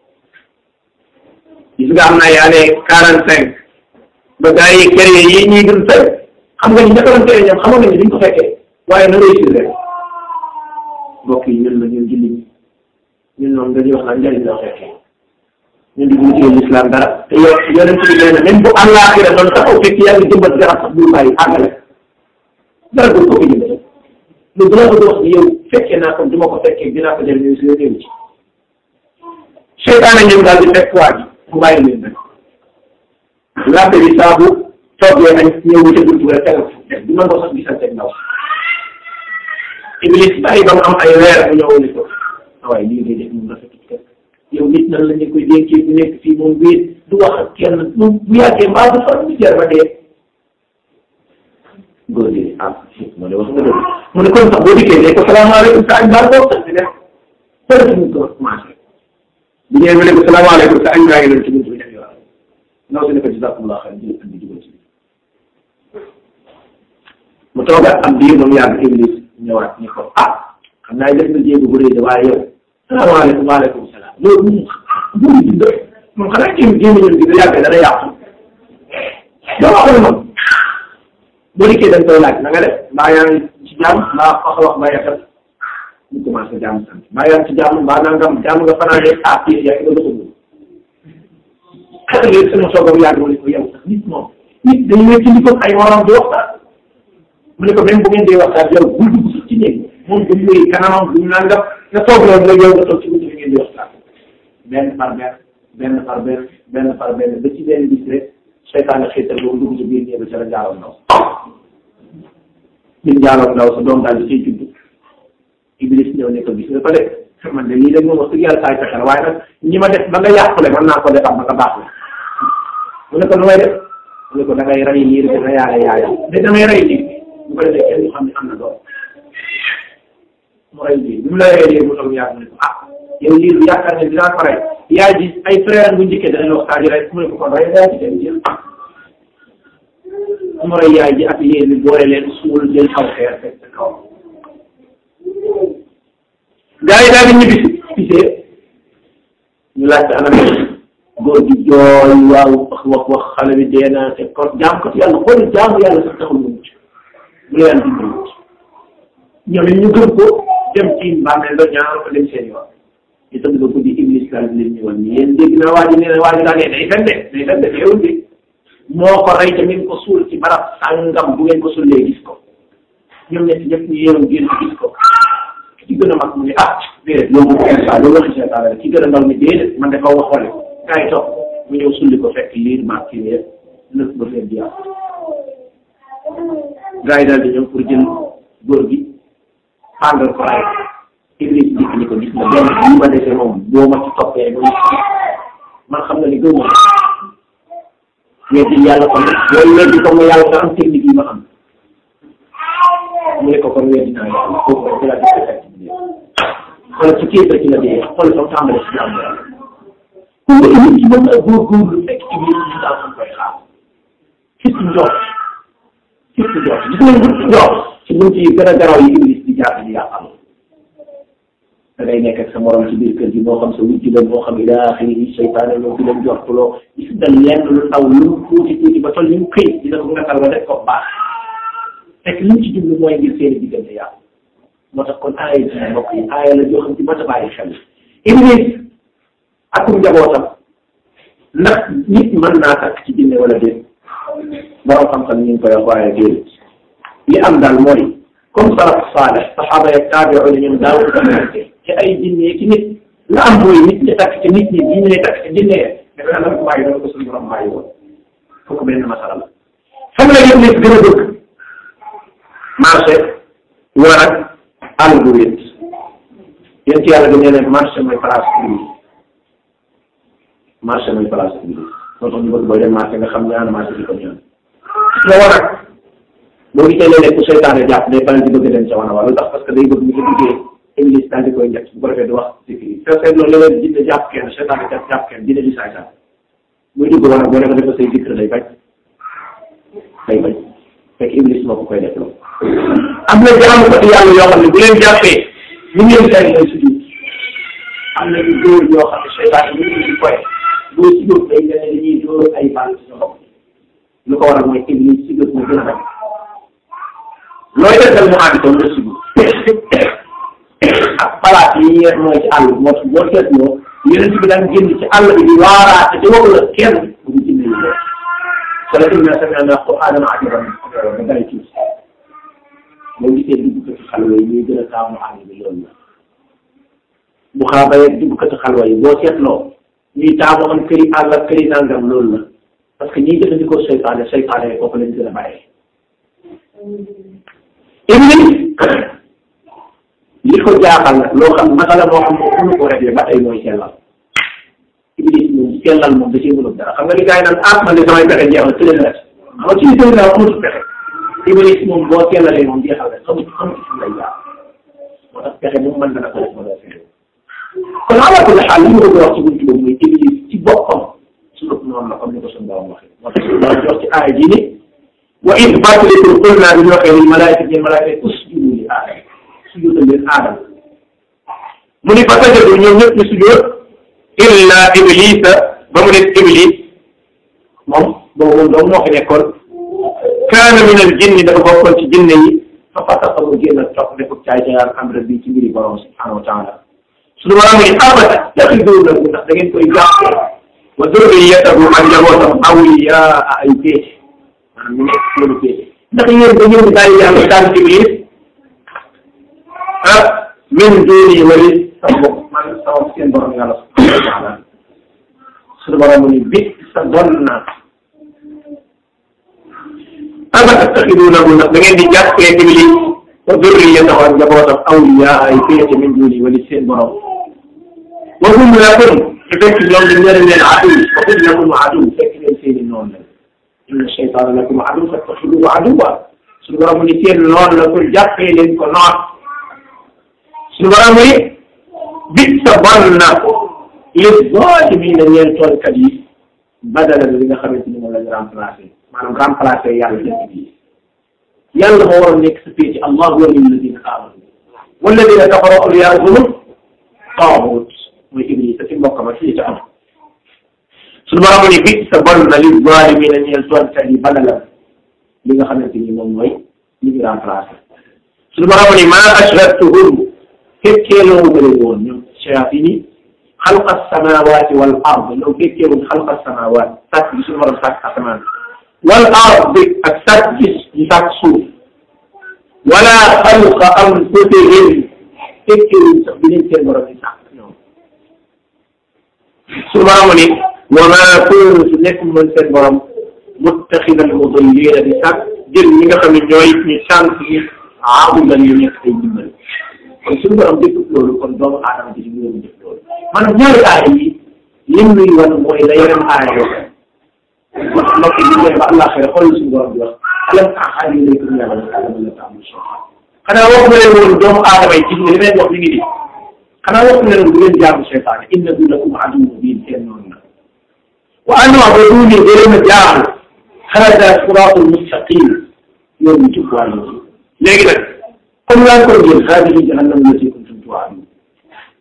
[SPEAKER 1] gis nga am na ay année quarante cinq ba gars yi créé yi ñuy dund tey xam nga ni ña ko doon créé ñoom xamoon nañu duñ ko fekkee waaye na réussir rek mbokk yi ñun la ñun jullit ñi ñun noonu dañuy wax naan njëriñ la fekkee ñun di wuti l'islam dara te yow yonent bi nee na même bu àllaaxira doon taxaw fekk yaa ngi jëmbat garab sax bul bàyyi àggale dara du ko fi jëmbat lu dina ko wax ni yow fekkee naa ko du ma ko fekkee dinaa ko jëriñoo si réew ci seytaane ñëw daal di fekk waa ji mu bàyyi leen rek labbe bi saabu toggee nañ ñëw wuute buntu rek tegal fu def du mën ko sax gisante ndaw iblis bàyyi ba mu am ay weer bu ñëw ni ko waaye lii ngay def moom rafetut kat yow nit nan la ñu koy dénkee bu nekk fii moom wéet du wax ak kenn moom bu yàggee mbaa du fa du jar ba dee góor gi ah mu ne wax nga dëgg mu ne kon sax boo dikkee ne ko salaamaaleykum sa añ baal boo sax di def peut mu ko commencé bu ñëwee mu ne ko salaamaaleykum sa añ baa ngi doon ci buntu bi def yow ndaw si ne ko jazakumullah xayr jël andi dugal ci mu toogaat am biir moom yàgg iblis ñëwaat ni ko ah xam naa def na jéego bu rëy de waaye yow salaamaaleykum waaleykum salaam loolu moom bu di doy moom xanaa jéem jéem ñun bi da yàgg dana yàqu doo waxoon moom boo dikkee dañ koy laaj na nga def mbaa yaa ngi ci jàmm mbaa wax wax mbaa yàqal ñu commencé jàmm sant mbaa yaa ngi ci jàmm mbaa nangam jàmm nga fanaane ah kii yaa ngi doon xetal léegi sama soogam yàgg mu ne ko yow sax nit moom nit dañu nekk li ko ay morom di waxtaan mu ne ko même bu ngeen dee waxtaan yow bul dugg sax ci néeg moom du muy kanamam du nangam nga toog loolu nga yow nga toog ci buntu bi ngeen di waxtaan benn par benn benn par benn benn par benn ba ci benn bis rek seytaane xiital boobu dugg ci biir néeg bi ca la jaaloon ndaw ñun jaaloon ndaw sa doom daal di ciy judd iblis ñëw ne ko gis nga ko de man de lii de moom wax dëgg yàlla saay fexe la waaye nag ñi ma def ba nga yàqule mën naa ko defar ba nga baax la mu ne ko nu may def mu ne ko da ngay rey liir bi nga yaale yaayam de damay rey liir bu ko defee kenn du xam ne am na doom mu rey liir bi mu la reyee liir mu toog yàgg mu ne ko ah yow liir bi yaakaar ne dinaa ko rey yaay ji ay frère bu njëkkee danañ wax saa ji rey mu ne ko kon rey yaay ji dem jël mu rey yaay ji ak liir bi boole leen suul jël xaw xeer fekk sa kaw gaa yi daal di ñibbisi gisee ñu laajte anam góor gi jooy waaw wax wax wax xale bi dee naa te kon jaam ko yàlla xool jaamu yàlla sax taxul mu mucc bu la yàlla dimbali mucc ñoom it ñu gëm ko dem ci mbàmmeel la ñaanal ko dem seen yoon ñu tëdd ko guddi iblis daal di leen ñëwal ni yéen dégg naa waa ji nee na waa ji daal nee day fen de day fen de teewul bi moo ko rey te ngeen ko suul ci barab sàngam bu ngeen ko sullee gis ko ñoom ñett ñëpp ñu yeewu génn gis ko ki gën a mag mu ne ah déedéet loolu moom instant loolu waxi seetaan la ki gën a ndaw ni déedéet man dafa wax wale gaa yi toog mu ñëw sulli ko fekk liir maag kii yëpp nëpp ba fekk di gaa yi daal di ñëw pour jël góor gi pàndal ko ray iblis dikk ni ko gis nga benn li ma defee moom boo ma ci toppee ba man xam nga ni gëw ma weddi yàlla kon yooyu weddi ko nga yàlla nga am technique yi ma am mu ne ko kon weddi naa yàlla foofu rek ci la di fekk xoolal ci kéefar ci la dee xoolal fa tàmbale si jàmm yàlla ku nga indi ci mën a góorgóorlu fekk iblis ñu daal xam koy xaar fist njoot fist njoot gis nga nit njoot ci bunt yi gën a garaw yi iblis di jaar di yàqal da ngay nekk ak sa morom ci biir kër gi moo xam sa wujj la moo xam ila axiri seytaane ñoo fi leen jortuloo gis nga lenn lu ndaw lu mu tuuti tuuti ba toll ni mu këy dina ko ngattal ba def ko baax fekk li mu ci jublu mooy ngir seeni diggante yàlla moo tax kon aaya ji mbokk yi aaya la joo xam ci mat a bàyyi xel iblis akum njabootam ndax nit mën naa takk ci jinne wala déet borom xam-xam ñu ngi koy wax waaye déedéet li am daal mooy comme salaf saalih saxaaba yeeg taabi'u la ñoom daaw ko ci ay jinne ci nit la am mooy nit ñi takk ci nit ñi jinne ñi takk ci jinne ya dafa naa nag bàyyi doon ko suñu borom bàyyi woon foofu benn masala la xam nga yëpp nit gën a bëgg marché war ak àll bu wét yéen ci yàlla dañu ne marché mooy place publique marché mooy place publique moo tax ñu bëgg booy dem marché nga xam ñaar marché di ko ñaan nga war ak boo gisee léeg-léeg ku seytaane jàpp day faral di bëgg dem ca wana wa lu tax parce que day bëgg ñu ko duggee église daal di koy njëkk bu ko defee du wax sécurité te seet loolu léeg-léeg jinne jàpp kenn seytaane jàpp jàpp kenn dina di saay saay muy dugg wana boo ne ko defa say dikr day bañ day bañ fekk iblis moo ko koy def loolu am na jaamu ko yàlla yoo xam ne bu leen jàppee ñu ngeen tay lay sujud am na ñu dóor yoo xam ne seytaane ñu ngi di koy boo sujud day mel ne dañuy dóor ay bal ci sa bopp lu ko waral mooy iblis sujud moo gën a bañ looy defal mu ànd ko nga sujud ak palaat yi ñuy mooy ci àll moo tax boo seetloo yeneen bi daan génn ci àll bi di waaraate te waxu la kenn bu ñu jinne yi loolu wala inna sami'na qur'anan ajaban ba day ci boo gisee duggkati xalwa yi ñuy gën a taamu àll bi loolu la bu xaabaye duggkati xalwa yi boo seetloo ñuy taamu am këri àll ak këri nangam loolu la parce que ñiy jëfandikoo seytaane seytaane kooku lañ gën a bàyyi iblis li ko jaaxal nag loo xam masala moo xam ne mënu ko réglé ba tey mooy sellal iblis moom sellal moom da cee mënul dara xam nga li gars yi naan ah man de samay pexe jeex na tële na xam nga ci sëy naa amatul pexe iblis moom boo sellalee moom jeexal rek xamul xamul ci lay jaar moo tax pexe moom mën na ko def ma doo fexe kon ala kulli xaal li ma bëgg a wax ci buntu boobu mooy iblis ci boppam suñu noonu la comme ni ko suñu borom waxee moo tax suñu borom jox ci aaya ji ni wa id fàttaliku qul naa bi ñu waxee lil malaayika ñeen malaayika usjudu li aadama sujudal leen aadama mu ni fa sajadu ñoom ñëpp ñu sujud illa iblisa ba mu nekk iblis moom boobu moom doom moo fi nekkoon kaana min al jinni dafa bokkoon ci jinne yi fa fasaqa mu génn topp def caay caayaan am rek bi ci mbiri borom subhanahu wa taala suñu borom ni abada taxiduunahu ndax da ngeen koy jàppee wa durriyatahu ak njabootam awliyaa ay péete maanaam ñu nekk loolu péete ndax yéen da ngeen di bàyyi yàlla daan iblis ah min duuni wali sama bopp man sama seen borom yàlla subhanahu wa taala suñu borom mu ni bi sa bon na ama tattaxiduunahu ndax da ngeen di jàppee iblis wa durriyatahu ak njabootam awliyaa ay péete min duuni wali seen borom wa hum lakum te fekk ñoom dañ leen leen adu wa hum lakum adu fekk leen seeni noonu la inna shaytaana lakum adu fattaxiduuhu aduwwa suñu borom mu ni seen noonu la pour jàppee leen ko noon suñu borom mu ni bi sa bon na li zaalimiina ñeel tooñkat yi badala li nga xamante ni moom lañ remplacé maanaam remplacé yàlla dëkk bi yàlla moo waroon nekk sa pee ci allahu waliyyu alladina amanu walladina kafaru awliyaa'uhum taaxut mooy iblis ci mbokkam ak fii ca am suñu borom ni bi sa bon na li zaalimiina ñeel tooñkat yi badala li nga xamante ni moom mooy li ñu remplacé suñu borom ni maa ashhadtuhum fekkee loo wutale woon ñoom shayatin yi xalqa samawati wal ard ñoom fekkee wuñ xalqa samawat sàkk bi suñu borom sàkk asamaan wal ard ak sàkk gis ñu sàkk suuf wala xalqa anfusihim fekkee wuñ sax bi leen seen borom di sàkk ñoom suñu borom ni wa ma kuntu nekk moon seen borom muttaxidal mudillina di sàkk jël ñi nga xam ne ñooy ñu sànq yi aabudan yu nekk ay dimbal kon suñu borom def loolu kon doomu aadama bi ñu ngi def loolu maanaam ñaari aaya yi lim nuy wan mooy la yeneen aaya yoo wax mbokk yi ñu ba àllaaxira xool suñu borom di wax alam ahad ilaykum ya bani aadama la ta'budu shaytaan xanaa wax nga leen woon doomu aadama yi gis nga li may wax mi ngi di xanaa wax nga leen bu ngeen jaamu seytaane innahu lakum aduwwun mubiin seen noonu la wa an u'buduuni da leen a jaamu hada siraatul mustaqim yoon ñu jub waa léegi nag comme laa ko ngeen haadihi jahannam allati kuntum tuu'aduun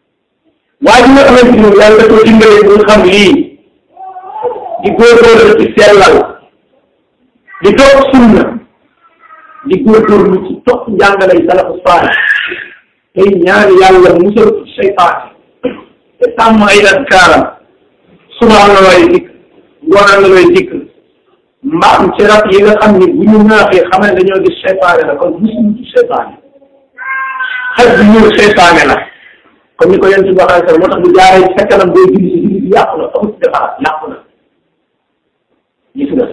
[SPEAKER 1] waaye bi nga xamante ni moom yàlla da ko dimbalee bu xam lii di góorgóorlu ci sellal di topp sunna di góorgóorlu ci topp njàngalay salafu saalih tey ñaan yàlla musal ci seytaane te sàmm ay askaaram suba am na looy dikk ngoon am na looy dikk mbaam ci rab yi nga xam ni bu ñu naaxee xam ne dañoo gis seytaane la kon musuñu ci seytaane xaj bi ñuul seytaane la comme ni ko yéen si waxee moo tax bu jaaree ci sa kanam booy julli si julli bi yàqu na amul defaraat yàqu na gis nga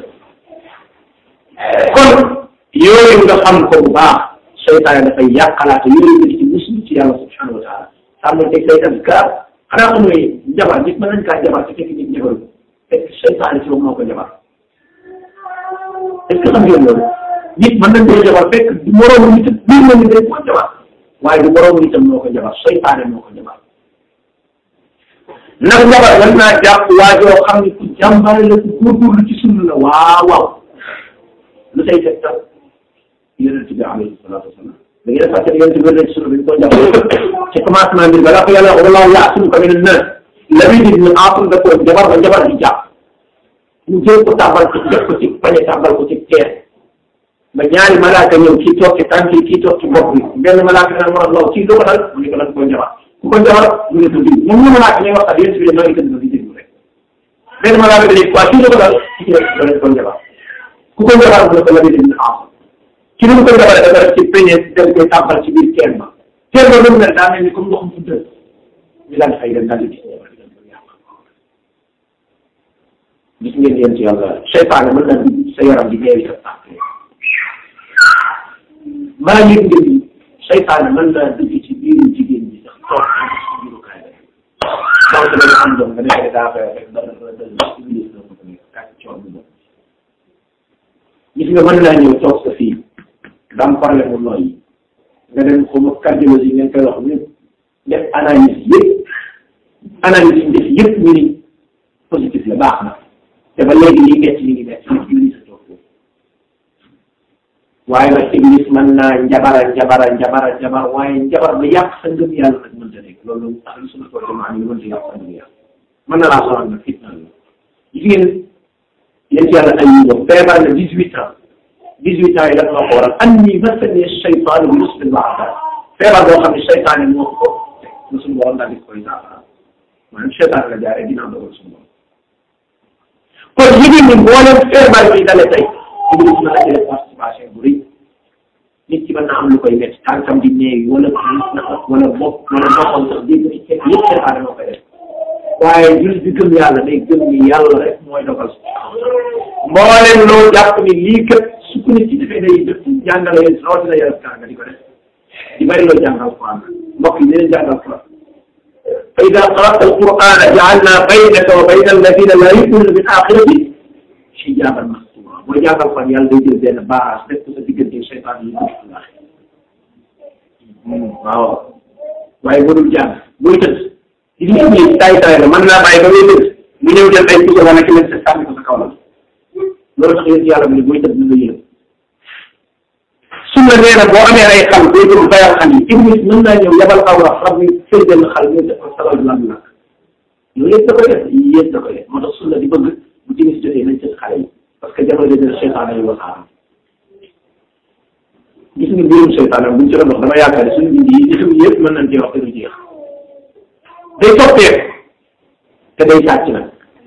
[SPEAKER 1] kon yooyu nga xam ko bu baax seytaane dafay yàqalaate yooyu nga ci muslim ci yàlla subhanahu wa taala sàmm teg say azkar xanaa xam nga jabar nit mën nañ kaa jabar te fekk nit jabaru fekk seytaane ci moom moo ko jabar est ce que xam ngeen loolu nit mën nañ koy jabar fekk du moroomu nit biir na nit rek moo jabar waaye du moroomu nitam moo ko jabar seytaane moo ko jabar ndax jabar mën naa jàpp waa joo xam ne ku jàmbaare la ku góorgóorlu ci sunna la waaw waaw lu say teg tal yonent bi alayhi salaatu wasalaam da ngeen fàtte ne yonent bi wér na ci sunna bi ñu ko jàpp ci commencement bi balaa ko yàlla wax wallahu yaasimuka mina naas Labiid ibn Aasim da ko jabar ba jabar bi jàpp ñu jël ko tàbbal ko def ko ci pañe tàbbal ko ci teer ba ñaari malaaka ñëw kii toog ci tànk yi kii toog ci bopp bi benn malaaka naan moo law kii lu ko dal mu ne ko lan ko jabar ku ko jabar mu ne ko diw ñoom ñu malaaka ñuy wax ak yéen si biir maa ngi tëdd di déglu rek benn malaaka bi ne waa kii lu ko dal kii rek da leen ko jabar ku ko jabar mu ne ko Labiid ibn Aasim ci li mu ko jabar dafa def ci peñe dem koy tàbbal ci biir teen ba teen ba lu mu mel daa mel ni comme ndoxum fuddal ñu daal di fay dem daal di gis jabar bi dem ko yàq gis ngeen yéen ci yàlla seytaane mën na dugg sa yaram di neewi sa tànk maa ngi ngeen ni seytaane mën naa dugg ci biiru jigéen bi sax toog ci biiru kaay rek donc dañu am doom nga nekk daa koy rek dana dana iblis la ko tamit kàcc coor bi doon gis nga mën naa ñëw toog sa fii da am problème mu nooy nga dem xaw ma cardiologie ngeen koy wax ñëpp def analyse yëpp analyse yi def yëpp ñu ni positif la baax na te ba léegi lii metti li ngi metti nit iblis a toog foofu waaye nag iblis mën naa njabara njabara njabara njabar waaye njabar ba yàq sa ngëm yàlla nag mënta nekk loolu ahlu sunna wal jamaa ñu mënta yàq sa ngëm yàlla mën na laa sonal nag fitna la gis ngeen yéen ci yàlla ay yi feebar na dix huit ans dix huit ans yi dafa ma ko waral anni massani shaytaan bi nusbin wa adab feebar boo xam ne seytaane moo ko na suñu borom daal di koy saafara maanaam seytaane la jaaree ginnaaw dogal suñu borom kon jigéen ñi mboolem feebar yi dale tey iblis mën na jëlee participation bu rëy nit ki mën na am lu koy métti tànkam di néew wala wala bopp wala boppam sax dégg ci ceeb yëpp seytaane moo koy def waaye jullit bi gëm yàlla day gëm ni yàlla rek mooy dogal mboolem loo jàpp ni lii kat su ko nit ci defee day def jàngale yéen rawatina yaram kaa nga di ko def di bëri loo jàngal Quran mbokk yi dinañ jàngal Quran fa ida qara'ta al-Qur'ana ja'alna baynaka wa bayna alladina la yu'minuna bil akhirati hijaban mastura boo jàngal Quran yàlla day jël benn barrage def ko sa diggante seytaan yi waaw waaye mënul jàng booy tëdd li ñu ëpp taay taay la mën naa bàyyi ba ngay tëdd mu ñëw jël ay puso wala ki leen sa sànni ko sa kaw la loolu tax yéen yàlla mu ne booy tëdd na nga yëg sunna nee na boo amee ay xal booy dugg bayal xal yi iblis mën naa ñëw yabal aw rab rab bi fël benn xal ñu def ko salal lam nag yooyu yëpp da koy def yii yëpp da koy def moo tax sunna di bëgg bu timis jotee nañ tëdd xale yi parce que jamono jotee seytaan yi wasaaram gis nga mbirum seytaan buñ ci doon wax dama yaakaar ne suñu bind yi gisum yëpp mën nañ cee wax te du jeex day soppeeku te day sàcc nag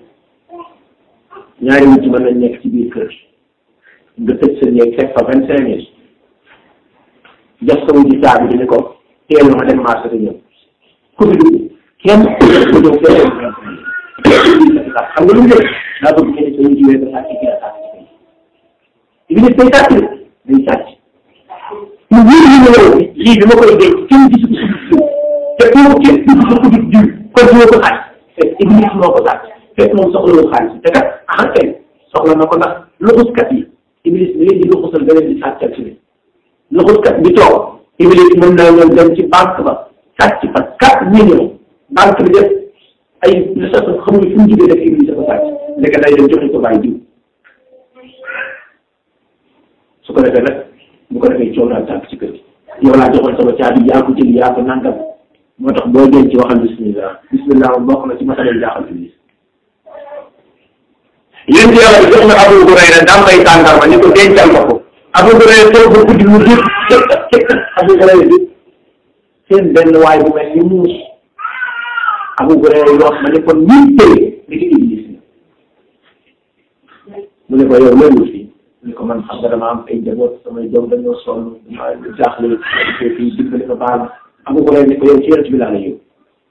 [SPEAKER 1] ñaari nit mën nañ nekk ci biir kër nga tëj sa néeg fekk fa vingt cinq mille jox sa wuti caabi di ne ko teel ma dem marché te ñëw ku fi dugg kenn ku ñëw fekk xam nga lu mu def daa bëgg ngeen sa wuti wee ba sàcc ki la sàcc ci bi day sàcc day sàcc mu wóor ñu ne yow lii bi ma koy denc kenn gisu ko suñu te kooku kenn gisu ko ku di jiw kon dina ko xaaj fekk iblis moo ko sàcc fekk moom soxlawul xaalis te kat ah kay soxla na ko ndax luxuskat yi iblis bi leen di luxusal ba leen di sàccal ci biir luxuskat bi toog iblis mën naa ñëw dem ci banque ba sàcc fa quatre millions banque bi def ay lu sax xamul fu mu jógee rek iblis dafa sàcc léegi day dem joxe ko bàyyi jiw su ko defee nag bu ko defee coow daal tànk ci kër gi yow laa joxoon sama caabi yaa ko jël yaa ko nangam moo tax boo jën ci waxal bismillah bismillah moom bokk na ci masalay jaaxal iblis yéen ci yàlla bi jox na Abu Hurayra dam may tàndarma ni ko dencal ma ko Abu Hurayra toog ba guddi mu jëf Abu Hurayra bi seen benn waay bu mel ni muus Abu Hurayra yi wax ma ne ko nit tey li ki iblis mu ne ko yow loolu fii mu ne ko man xam nga dama am ay njaboot samay doom dañoo sonn dama jaaxle fii dimbali ko baal Abu Hurayra ne ko yow ci yonent bi laa la yow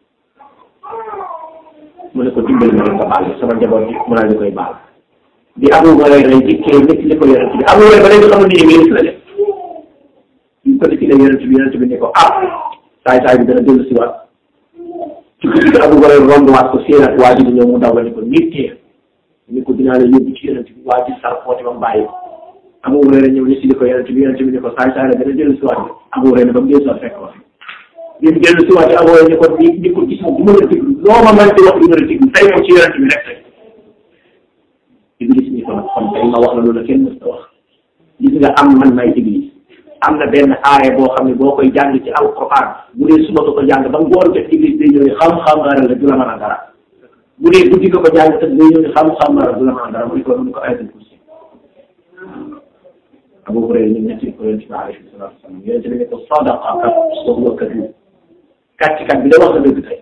[SPEAKER 1] mu ne ko dimbali ma nga baal sama njaboot bi mu naa di koy baal bi Abu Hurayra dikkee nekk li ko yonent bi Abu Hurayra ba léegi xamul ni ministre la def ñu ko dikki la yonent bi yonent bi ne ko ah saay saay bi dana dellu si waat ci guddi gi Abu Hurayra romb waat ko séenaat waa ji di ñëw mu daw la ne ko nit tee ni ko dinaa la yóbbu ci yonent bi waa ji sar footi ba mu bàyyi Abu Hurayra ñëw ni si li ko yonent bi yonent bi ne ko saay saay la dana dellu si waat Abu Hurayra ba mu dellu si waat fekk ko fi bi mu dellu si waat Abu Hurayra ne ko ni ni ko gis du ma la déglu loo ma mën di wax du ma la déglu tey moom ci yonent bi rek tey Iblis ni ko nag kon tey ma wax la loolu kenn mës ta wax gis nga am man may Iblis am na benn aaya boo xam ne boo koy jàng ci alquran bu dee suba nga ko jàng ba ngoon jot Iblis day ñëw xam-xam nga la du la mën a dara bu dee guddi nga ko jàng te day ñëw xam-xam nga la du la mën a dara mu ne ko mu ne ko ayatul kursi Abu Hurayra ñu netti ko yonent bi alayhi salaatu wasalaam yonent bi ne ko sadaqa kat wa huwa kadub kàccikat bi da wax na dëgg tey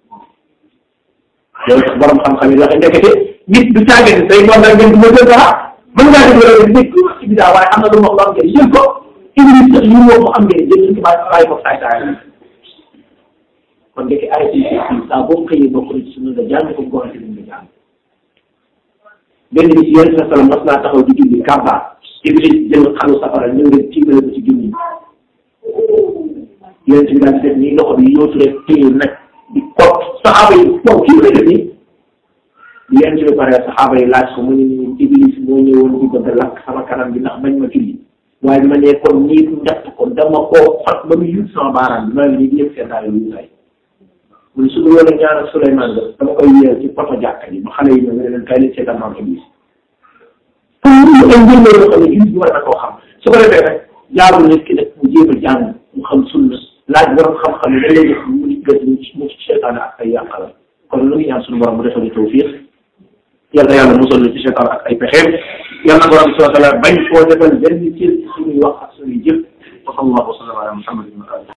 [SPEAKER 1] loolu tax borom xam-xam yi waxe ndekete nit du caagin say moom rek ngeen du ma jël dara mën ngaa def loolu nit ku wax ci bidaa waaye am na lu mu wax lu am njëriñ jël ko Iblis sax li mu wax mu am njëriñ jël nañ ko bàyyi bàyyi ko saay saay kon ndeke ay ci saa boo xëyee bokk na ci sunna nga jàng ko ngoon ci nga jàng benn bis yonent sa salam mas naa taxaw di julli kàbbaar Iblis jël xalu safara ñëw nga tiimale ko ci junni yonent bi daal di def nii loxo bi yóotu rek téye nag di kot saxaaba yi moom kii lay def nii yonent bi pare saxaaba yi laaj ko mu ne nii Iblis moo ñëwoon di bëgg a lakk sama kanam bi ndax bañ ma julli waaye ma ne kon nii ndax ko dama koo xot ba mu yut sama baaraam bi ma ne nii ñëpp seen daal yu tay mu ne su dul woon a ñaanal Souleymane ba dama koy yéew ci poto jàkka yi ba xale yi ñëw ne leen kay leen seetal maam Iblis pour ñu ay mbir la yoo xam ne jullit bi war na koo xam su ko defee rek jaarul nit ki nag mu jéem a jàng mu xam sunna laaj borom xam-xam yi dañ lay def mu nit gën mu ci seytaane ak ay yàqala kon lu ngi ñaan suñu borom mu defal ñu tawfiq yàlla yàlla musal ñu ci seytaane ak ay pexeem yàlla borom bi subhanahu wa taala bañ koo defal benn cër ci suñuy wax ak suñuy jëf wa sallallahu wa sallam ala muhammadin wa alihi